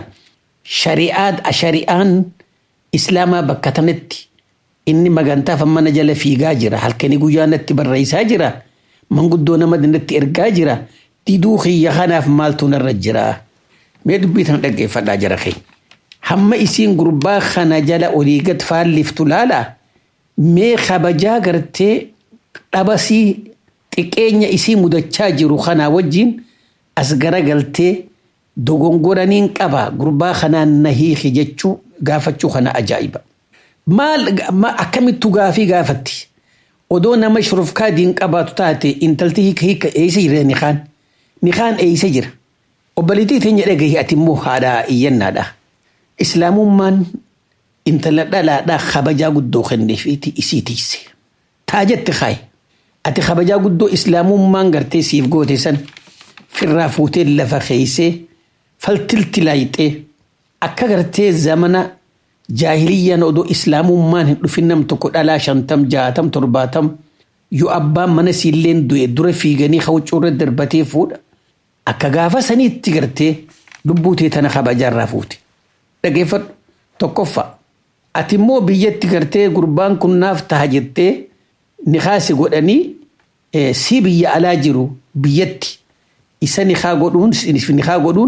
shari'aan islaamaa bakka tanatti inni magantaaf mana jala fiigaa jira halkanii guyyaa natti barreessaa jira manguddoo nama natti ergaa jira diduu kiyya kanaaf maaltu narra jira mee dubbii tan dhaggeeffadhaa jira keenya hamma isiin gurbaa kana jala olii gad faalliftu laala mee kabajaa gartee dhabasii xiqqeenya isii mudachaa jiru kanaa wajjin as garagaltee dogongoraniin qaba gurbaa kanaan na hiiki jechuu gaafachuu kana ajaa'iba. Maal akkamittu gaafii gaafatti odoo nama shurufkaa diin qabaatu taate intalti hiika hiika eeysa jira nikaan nikaan eeysa jira obbaliitii teenya dhagahi ati immoo haadha iyyannaadha. Islaamummaan intala dhalaadhaa kabajaa guddoo kenneefiiti isii tiise. Taa jette kaayi. Ati kabajaa guddoo islaamummaan gartee siif goote san firraa fuutee lafa keeysee faltilti laayixee akka gartee zamana jaahiliyyaan odoo islaamummaan hin dhufin nam tokko dhalaa shantam jaatam torbaatam yoo abbaan mana siilleen du'e dura fiiganii hawcuurra darbatee fuudha akka gaafa saniitti gartee lubbuutee tana kabajaarraa fuute dhageeffadhu tokkoffaa ati immoo biyyatti gartee gurbaan kun naaf taha jettee nikaasi godhanii si biyya alaa jiru biyyatti isa nikaa godhuun nikaa godhuun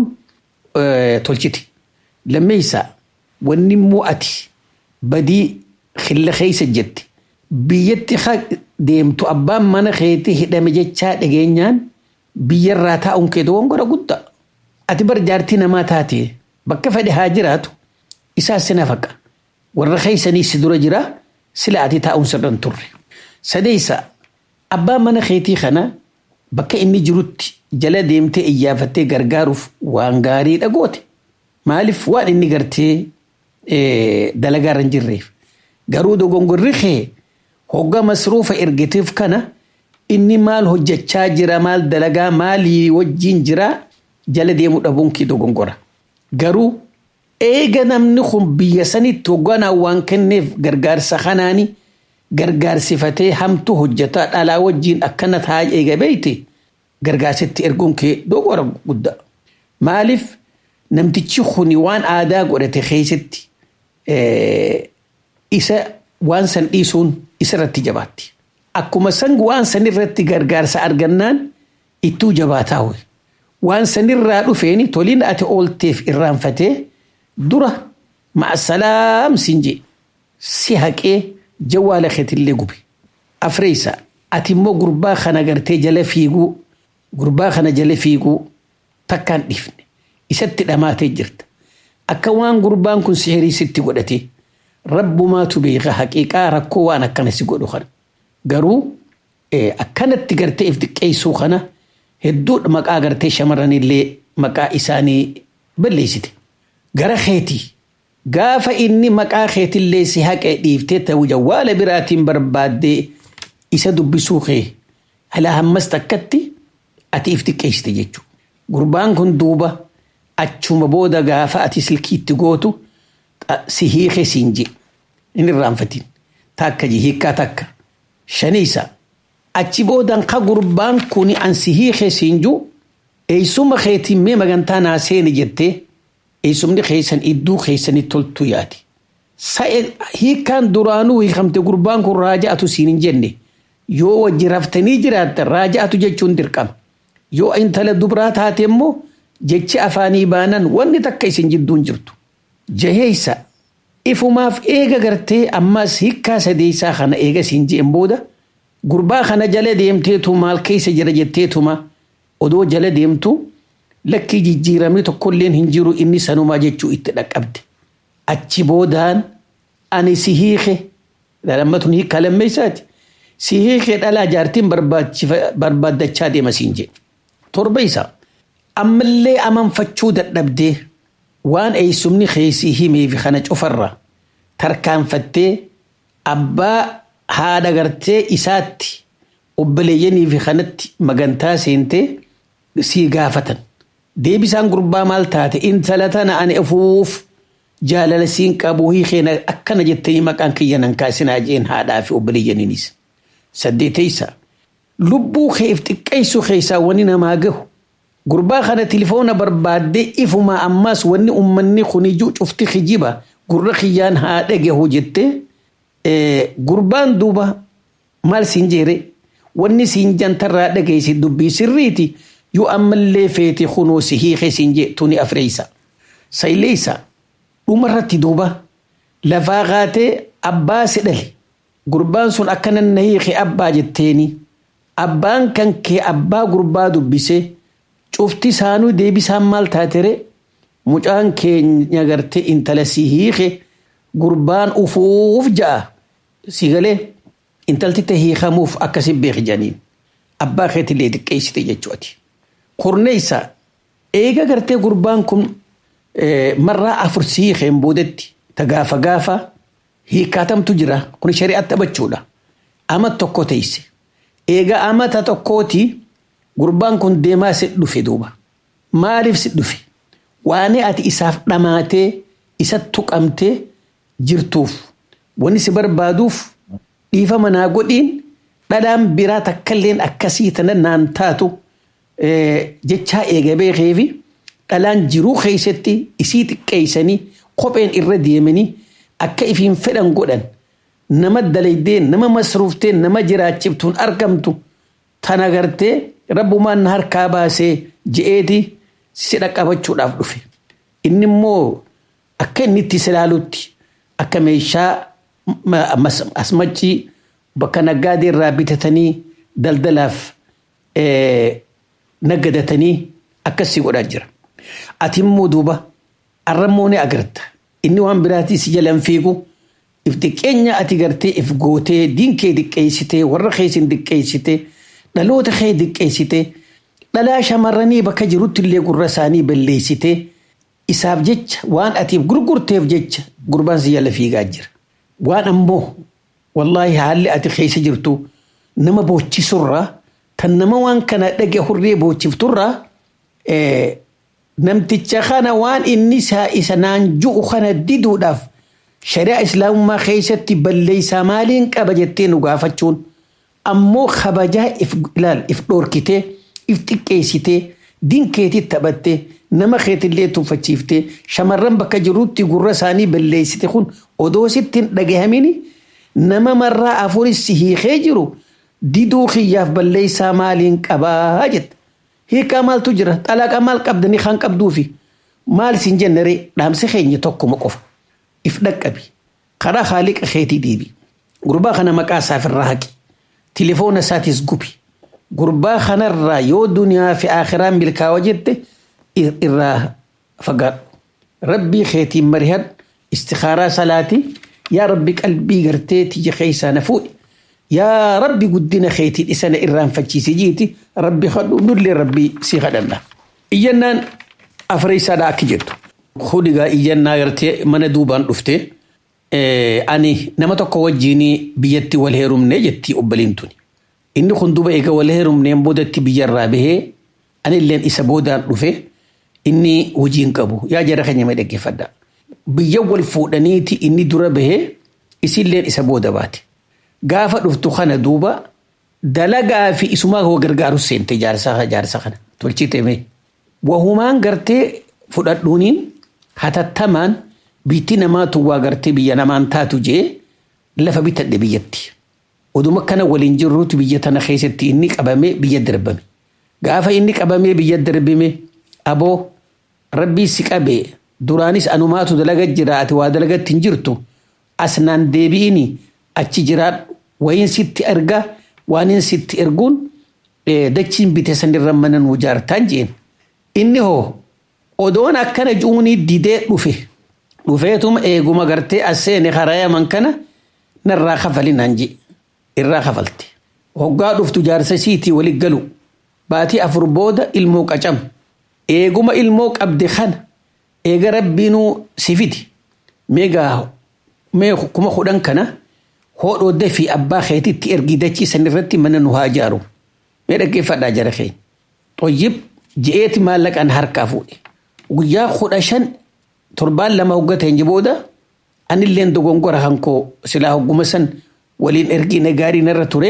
tolchiti lammeeysaa wanni immoo ati badii khilla keeysa jette biyyatti deemtu abbaan mana keetii hidhame jechaa dhageenyaan biyyarraa taa'uun kee dogongora guddaa ati bar jaartii namaa taate bakka fedhe haa jiraatu isaa si nafaqa warra keeysanii si dura jira sila ati taa'uun sirran turre sadeeysa abbaan mana keetii kana bakka inni jirutti jala deemtee iyyaafattee gargaaruuf waan gaarii dhagoote maaliif waan inni gartee dalagaarra hin jirreef garuu dogongorri kee hogga masruufa ergiteef kana inni maal hojjechaa jira maal dalagaa maalii wajjiin jira jala deemuu dhabuun kee dogongora garuu eega namni kun biyya sanitti hogganaa waan kenneef gargaarsa kanaani gargaarsifatee hamtu hojjetaa dhalaa wajjiin akkana taa eega beeyte gargaarsitti erguun kee dogora guddaa maaliif namtichi kuni waan aadaa godhate keessatti isa waan san dhiisuun isarratti jabaatti. Akkuma san waan sanirratti gargaarsa argannaan ittuu jabaataa ho'i. Waan sanirraa dhufeeni toliin ati oolteef irraanfatee dura ma'asalaam siin jee si haqee jawwaala keetillee gube. Afreessa ati immoo gurbaa kana gartee jala fiiguu gurbaa kana jala fiiguu takkaan dhiifne isatti dhamaatee jirta. Akka waan gurbaan kun sihirii sitti godhate rabbumaatu beeka haqiiqaa rakkoo waan akkana si godhu kana. Garuu akkanatti gartee if xiqqeessuu kana hedduu maqaa gartee shamarranillee maqaa isaanii balleessite. Gara keetii gaafa inni maqaa keetillee si haqee dhiiftee ta'u jawwaala biraatiin barbaaddee isa dubbisuu kee alaa hammas takkatti ati if xiqqeessite jechuudha. Gurbaan kun duuba achuma booda gaafa ati silkiitti gootu si hiike siin je inni irraanfatiin takka je hiikkaa takka shaniisa achi boodan ka gurbaan kun an si hiike siin ju eeysuma keetiin mee magantaa naa seeni jettee eeysumni keeysan idduu keeysanii toltu yaati. Sa'e hiikkaan duraanuu hiikamte gurbaan kun raaja'atu siin hin jenne yoo wajji raftanii jiraattan raaja'atu jechuun dirqama. Yoo intala dubraa taate immoo jechi afaanii baanan wanni takka isin jidduun jirtu. Jaheeysa ifumaaf eega gartee ammas hiikkaa sadeessaa kana eega siin je'en booda gurbaa kana jala deemteetu maal keessa jira jetteetuma odoo jala deemtu lakkii jijjiiramni tokkolleen hin jiru inni sanumaa jechuu itti dhaqqabde. Achi boodaan ani si hiike lammatun hiikkaa lammeessaati. Si hiike dhalaa jaartiin barbaaddachaa deema siin jedhe. Torba isaa ammallee amanfachuu dadhabdee waan eeysumni keeysii himeef kana cufarra tarkaanfattee abbaa haadha gartee isaatti obboleeyyanii fi kanatti magantaa seentee sii gaafatan. Deebisaan gurbaa maal taate intala tana ani afuuf jaalala siin qabu hiikeen akkana jettanii maqaan kiyya nan kaasinaa jeen haadhaa fi obboleeyyaniinis. Saddeeteysa lubbuu keef xiqqeessu keessaa wani namaa gahu gurbaa kana tilifoona barbaaddee ifuma ammas wanni ummanni kunijuu cufti kijiba gurra kiyyaan haa dhagahu jettee gurbaan duuba maal siin jeere wanni siin jantarraa dhageessi dubbii sirriiti yoo ammallee feete kunoo si hiike siin jee tuni afreeysa. Sayleeysa dhumarratti duuba lafaa kaatee abbaa si dhale gurbaan sun akkana na hiike abbaa jetteeni abbaan kan kee abbaa gurbaa dubbisee cufti isaanuu deebisaan maal taatere mucaan keenya gartee intala si hiike gurbaan ufuuf ja'a si galee intalti ta hiikamuuf akkasi beeki janiin abbaa keetillee xiqqeessite jechuuti. Kurneessa eega gartee gurbaan kun marraa afur si hiikeen boodetti ta gaafa gaafa hiikkaatamtu jira kun shari'atti taphachuudha. Ama tokko teesse. Eega amata tokkooti gurbaan kun deemaa si dhufe duuba. Maaliif si dhufe? Waan ati isaaf dhamaatee isa tuqamtee jirtuuf wanni si barbaaduuf dhiifama naa godhiin dhadhaan biraa takkalleen akkasii tana naan taatu jechaa eega beekeefi dhalaan jiruu keessatti isii xiqqeessanii kopheen irra deemanii akka ifiin fedhan godhan nama dalaydeen nama masruufteen nama jiraachiftuun argamtu tana gartee rabbumaan na harkaa baasee je'eeti si dhaqqabachuudhaaf dhufe. Inni immoo akka inni itti silaalutti akka meeshaa asmachii bakka naggaadee irraa bitatanii daldalaaf naggadatanii akkasii godhaa jira. Ati immoo duuba arrammoo ni agarta. Inni waan biraatii si jalan fiigu if xiqqeenya ati gartee if gootee diinkee diqqeessitee warra keessin diqqeessitee dhaloota kee diqqeessitee dhalaa shamarranii bakka jirutti illee gurra isaanii balleessitee isaaf jecha waan atiif gurgurteef jecha gurbaan si jala fiigaa jira. Waan ammoo wallaahi haalli ati keessa jirtu nama boochisurraa kan nama waan kana dhage hurree boochifturraa namticha kana waan inni isa naan ju'u kana diduudhaaf shari'a islaamummaa keessatti balleessaa maaliin qaba jettee nu gaafachuun ammoo kabajaa if ilaal if dhoorkitee if xiqqeessitee dinkeetii taphattee nama keetillee tuffachiiftee shamarran bakka jirutti gurra isaanii balleessite kun odoo sitti hin dhagahamini nama marraa afuris si hiikee jiru diduu kiyyaaf balleessaa maaliin qabaa jette. Hiikaa maaltu jira xalaaqa maal qabdanii kan qabduufi maal siin jennere dhaamsi keenya tokkuma qofa. If dhaqqabi karaa haaliqa keetii deebi. Gurbaa kana maqaa isaaf irraa haqi. Tilifoona isaatis gubi. Gurbaa kanarraa yoo duniyaa fi akhiraan milkaa'oo jette irraa fagaadhu. Rabbii keetiin marihadhu istikaaraa salaatii yaa rabbi qalbii gartee tiyya keessaa na fuudhi. yaa rabbi guddina keetiin isana irraanfachiise jiiti rabbi kadhu nullee rabbi si kadhanna. Iyyannaan afreessaadha akka jettu. Hudigaa iyyannaa gartee mana duubaan dhufte ani nama tokko wajjiin biyyatti wal heerumne jetti obboliin tuni. Inni kun duuba eega wal heerumneen boodatti biyyarraa bahee ani illeen isa boodaan dhufe inni hojiin qabu yaa jara keenya mee dhaggeeffadha. Biyya wal fuudhaniiti inni dura bahee isilleen isa booda baate. Gaafa dhuftu kana duuba dalagaa fi isumaa koo gargaaru seente jaarsa jaarsa kana tolchite mee. Wahumaan gartee fudhadhuuniin hatattamaan biitti namaatu waa gartee biyya namaan taatu jee lafa bitadhe biyyatti. Oduma kana waliin jirruutu biyya tana keessatti inni qabamee biyya darbame. Gaafa inni qabamee biyya darbame aboo rabbii si qabee duraanis anumaatu dalaga jira ati waa dalagatti hin jirtu asnaan deebi'ini achi jiraadhu wayin sitti erga waan sitti erguun dachiin bite sanirra mana nuu jaartaan jeen. Inni hoo odoon akkana juunii didee dhufe dhufeetuma eeguma gartee as seene harayaman kana narraa kafalinaan jee irraa kafalte. Hoggaa dhuftu jaarsa siitii walit galu baatii afur booda ilmoo qacam eeguma ilmoo qabde kana eega rabbiinuu si fidi meegaa mee kuma kudhan kana hoodhoo dafii abbaa keetitti ergii dachii sanirratti mana nu haa ijaaru mee dhaggeeffadhaa jara keenya. Xoyyib ji'eeti maallaqaan harkaa fuudhe guyyaa kudha shan torbaan lama hoggateen booda anilleen dogongora hankoo silaa hogguma san waliin ergine gaarii narra ture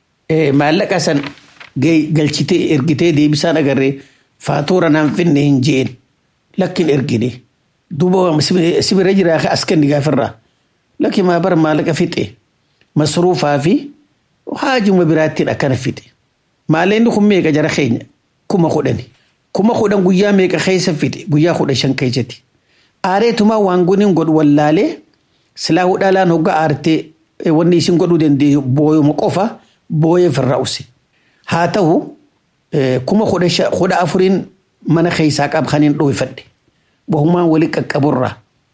maallaqa san galchitee ergitee deebisaan agarree faatuura naan finne hin jeen lakkin ergine duuba sibira jiraa as kenni gaafirraa lakki maa bara maallaqa fixe masruufaa fi haajuma biraattiin akkana fixe maalleenni kun meeqa jara keenya kuma kudhani kuma kudhan guyyaa meeqa keessa fixe guyyaa kudha shan keessatti aareetumaa waan guniin godhu wallaalee silaa hudhaalaan hoggaa aartee wanni isin godhuu dandeenyu booyuma qofa booyee firraa use haa ta'u kuma kudha afuriin mana keessaa qabxaniin dhoofadhe wahumaan wali qaqqaburraa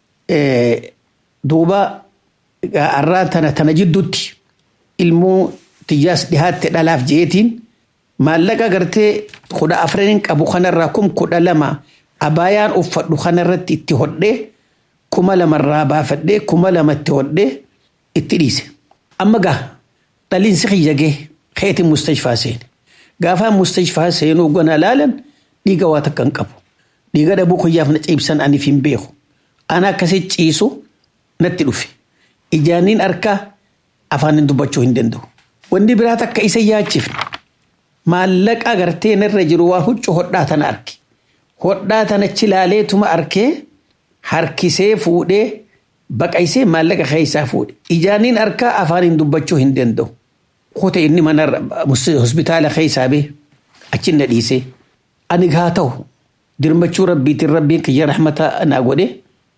duuba arraa tana tana jidduutti ilmoo tiyyaas dhihaatte dhalaaf jeetiin maallaqa gartee kudha afraniin qabu kanarraa kum kudha lama abaayaan uffadhu kanarratti itti hodhee kuma lamarraa baafadhee kuma lamatti hodhee itti dhiise. Amma gaa dhaliinsi kiyyagee keeti mustashfaa seene. Gaafa mustashfaa seenuu gona laalan dhiiga waa takka hin qabu. Dhiiga dhabuu kiyyaaf na ciibsan aniif hin beeku. Ana akkasii ciisu natti dhufe. Ijaaniin harkaa afaan dubbachuu hin danda'u. Wanni biraa takka isa yaachifne. Maallaqa gartee narra jiru waa huccuu hodhaa tana arge. Hodhaa tanachi laaleetuma arkee harkisee fuudhee baqaysee maallaqa keessaa fuudhe. Ijaaniin harkaa afaaniin dubbachuu hin danda'u. Kote inni mana hospitaala keessaa bee achiin na dhiisee. Ani gaa ta'u dirmachuu rabbiitiin rabbiin kiyya rahmata naa godhe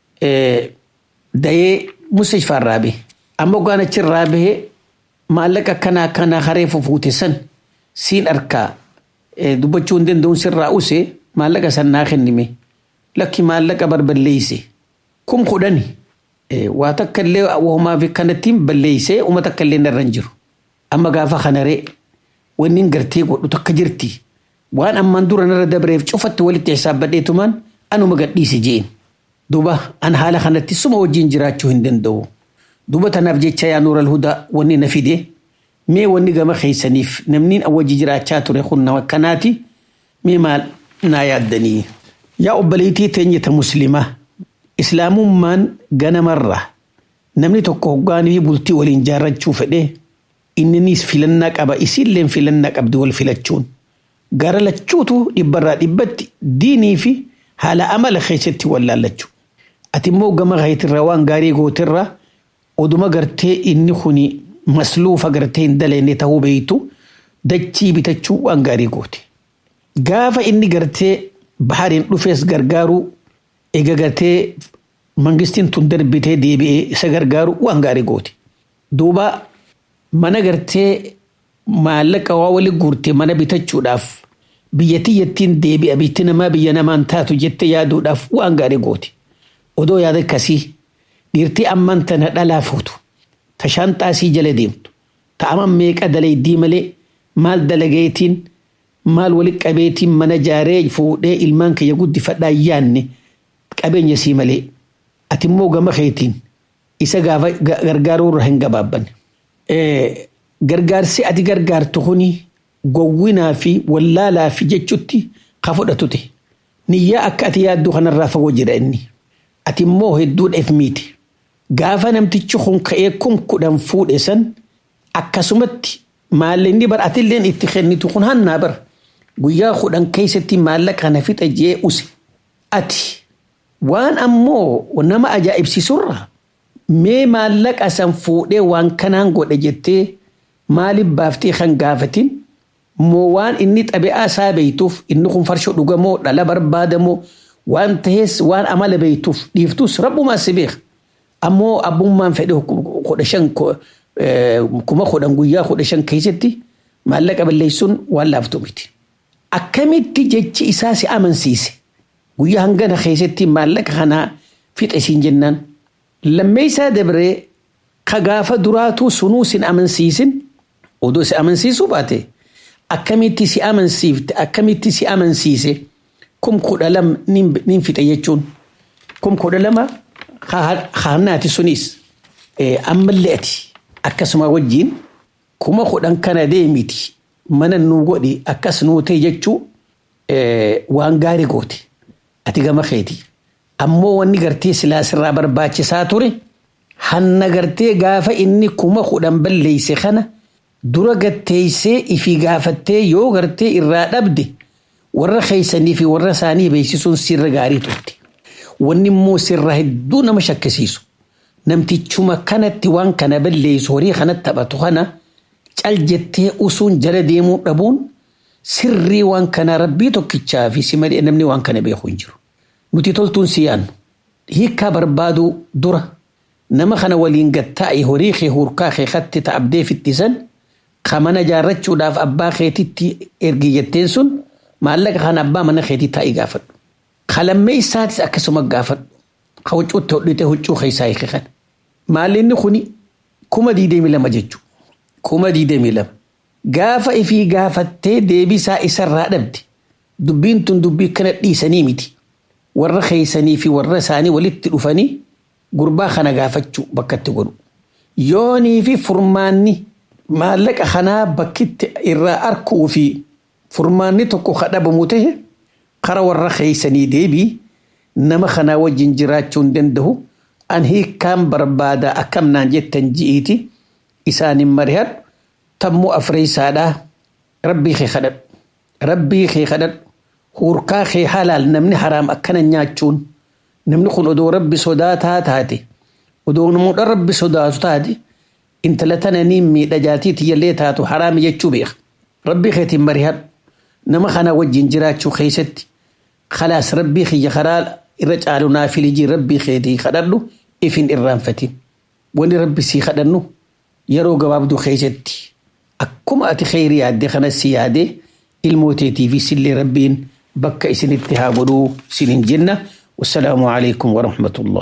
dayee mustashfaarraa bee. Amma waan achirraa bahee maallaqa akkanaa akkanaa hareefu fuute san siin harkaa dubbachuu hin danda'uun sirraa use maallaqa san naa kennime. Lakki maallaqa barballeeyse. Kum kudhani. waa takka illee wahumaa fi kanattiin balleeysee uma takka illee narra hin jiru. Amma gaafa kanaree wanni hin gartee godhu takka jirti. Waan ammaan dura narra dabreef cufatti walitti hisaabbadheetumaan anuma gadhiise jeen. Duuba an haala kanatti suma wajjin jiraachuu hin danda'u. Duuba tanaaf jecha yaa nuura alhudaa wanni na fide mee wanni gama keeysaniif namni wajji jiraachaa ture kun nama akkanaati mee maal naa yaaddanii. Yaa obboleettii teenyeta muslimaa islaamummaan ganamarra namni tokko hoggaanii fi bultii waliin jaarrachuu fedhee inninis filannaa qaba isiilleen filannaa qabdi wal filachuun gara lachuutu dhibbarraa dhibbatti diinii fi haala amala keessatti wal laallachuu. Ati immoo gama keetirraa waan gaarii gootirraa oduma gartee inni kuni masluufa gartee hin daleenne ta'uu beeytu dachii bitachuu waan gaarii goote. Gaafa inni gartee bahariin dhufees gargaaruu eega gartee mangistiin tun darbitee deebi'ee isa gargaaru waan gaarii goote. Duuba mana gartee maallaqa waa wali guurte mana bitachuudhaaf biyya tiyyattiin deebi'a bitti namaa biyya namaan taatu jettee yaaduudhaaf waan gaarii goote. Odoo yaada akkasii dhiirtii amman tana dhalaa fuutu tashaan xaasii jala deemtu ta'aman meeqa dalaydii malee maal dalageetiin maal wali qabeetiin mana jaaree fuudhee ilmaan kiyya guddifadhaa yaanne qabeenya sii malee ati immoo gama keetiin isa gaafa gargaaruu irra hin gabaabbanne. Gargaarsi ati gargaartu kuni gowwinaa fi wallaalaa fi jechutti ka fudhatute. Niyyaa akka ati yaaddu kanarraa fagoo jira inni. Ati immoo hedduudhaaf miiti. Gaafa namtichi kun ka'ee kum kudhan fuudhe san akkasumatti maallaqni bar atilleen itti kennitu kun hannaa bar guyyaa kudhan keessatti maallaqa kana fixa jee use. Ati waan ammoo nama ajaa'ibsiisurra mee maallaqa san fuudhee waan kanaan godhe jettee maaliif baaftee kan gaafatin moo waan inni xabi'aa isaa beeytuuf inni kun farsho dhugamoo dhala barbaadamoo waan tahees waan amala beeytuuf dhiiftus rabbumaa si beeka. Ammoo abbummaan fedhe kudha shan kuma kudhan guyyaa kudha shan keessatti maallaqa balleessuun waan laaftu miti. Akkamitti jechi isaa si amansiise guyyaa hangana keessatti maallaqa kanaa fixe siin jennaan lammeessaa dabree ka gaafa duraatuu sunuu sin amansiisin odoo si amansiisuu baate akkamitti si amansiifte akkamitti si amansiise kum kudha lama nin fixe jechuun kum kudha lama haannaati sunis ammallee ati akkasuma wajjiin kuma kudhan kana deemiti mana nuu godhi akkas nuu ta'e jechuu waan gaarii goote ati gama keeti ammoo wanni gartee silaasirraa barbaachisaa ture hanna gartee gaafa inni kuma kudhan balleeyse kana dura gatteeysee ifi gaafattee yoo gartee irraa dhabde warra keeysanii fi warra isaanii beeksisuun sirra gaarii turte. Wanni immoo sirra hedduu nama shakkisiisu. Namtichuma kanatti waan kana balleessu horii kanatti taphatu kana cal jettee usuun jala deemuu dhabuun sirrii waan kana rabbii tokkichaa fi si malee namni waan kana beeku hin jiru. Nuti toltuun si yaannu. Hiikkaa barbaaduu dura nama kana waliin gattaa'e horii kee hurkaa kee katti ta'abdee fittisan ka mana jaarrachuudhaaf abbaa keetitti ergi jetteen sun maallaqa kana abbaa mana keetii taa'ii gaafadhu. Kalammee isaatis akkasuma gaafadhu. Ka huccuutti hodhite huccuu keessaa hiike kana. Maallinni kuni kuma diidamii lama jechuudha. Kuma diidamii lama. Gaafa ifii gaafattee deebisaa isarraa dhabde dubbiin tun dubbii kana dhiisanii miti. Warra keeysanii fi warra isaanii walitti dhufanii gurbaa kana gaafachuu bakkatti godhu. Yoonii fi furmaanni maallaqa kanaa bakkitti irraa arkuu fi furmaanni tokko kadhabamu ta'e kara warra keeysanii deebii nama kanaa wajjin jiraachuu hin danda'u an hiikkaan barbaada akkamnaan jettan ji'iiti isaanin marihadhu tammoo afreeysaadhaa rabbii kee kadhadhu rabbii kee kadhadhu hurkaa kee halaal namni haraam akkana nyaachuun namni kun odoo rabbi sodaataa taate odoo namoota rabbi sodaatu taate intala tana niin miidha jaatii tiyyallee taatu haraami jechuu beeka rabbii keetiin marihadhu nama kana wajjin jiraachuu keessatti khalaas rabbii kiyya karaa irra caalu naa filijii rabbii keetii kadhadhu ifin irraanfatin wani rabbi sii kadhannu yeroo gabaabduu keessatti akkuma ati kheyri yaadde kana si yaade ilmooteetii fi sillee rabbiin bakka isinitti haa godhuu sinin jenna wassalaamu alaikum warahmatullah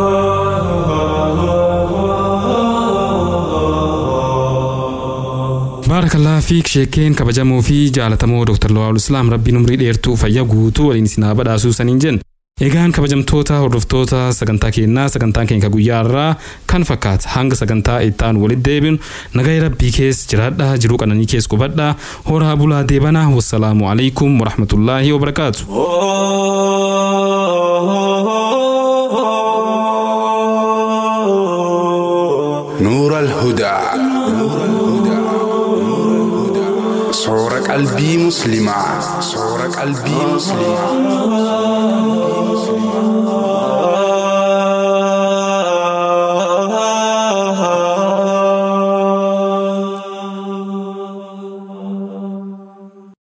baarakallaa fiik sheekeen kabajamoo fi jaalatamoo Dr. Lawal Islaam rabbiin umrii dheertuu fayyaa guutuu waliin isin haa badhaasuu saniin jenna. Egaan kabajamtoota hordoftoota sagantaa keenyaa sagantaan keenya guyyaa irraa kan fakkaata hanga sagantaa ittaan walitti deebinu nagaa rabbii keessa jiraadhaa jiruu qananii keessa qubadhaa horaa bulaa deebanaa wassalaamu alaikum warahmatullaahi wabarakaatu. نور الهدى صور قلبي مسلمة صور قلبي مسلمة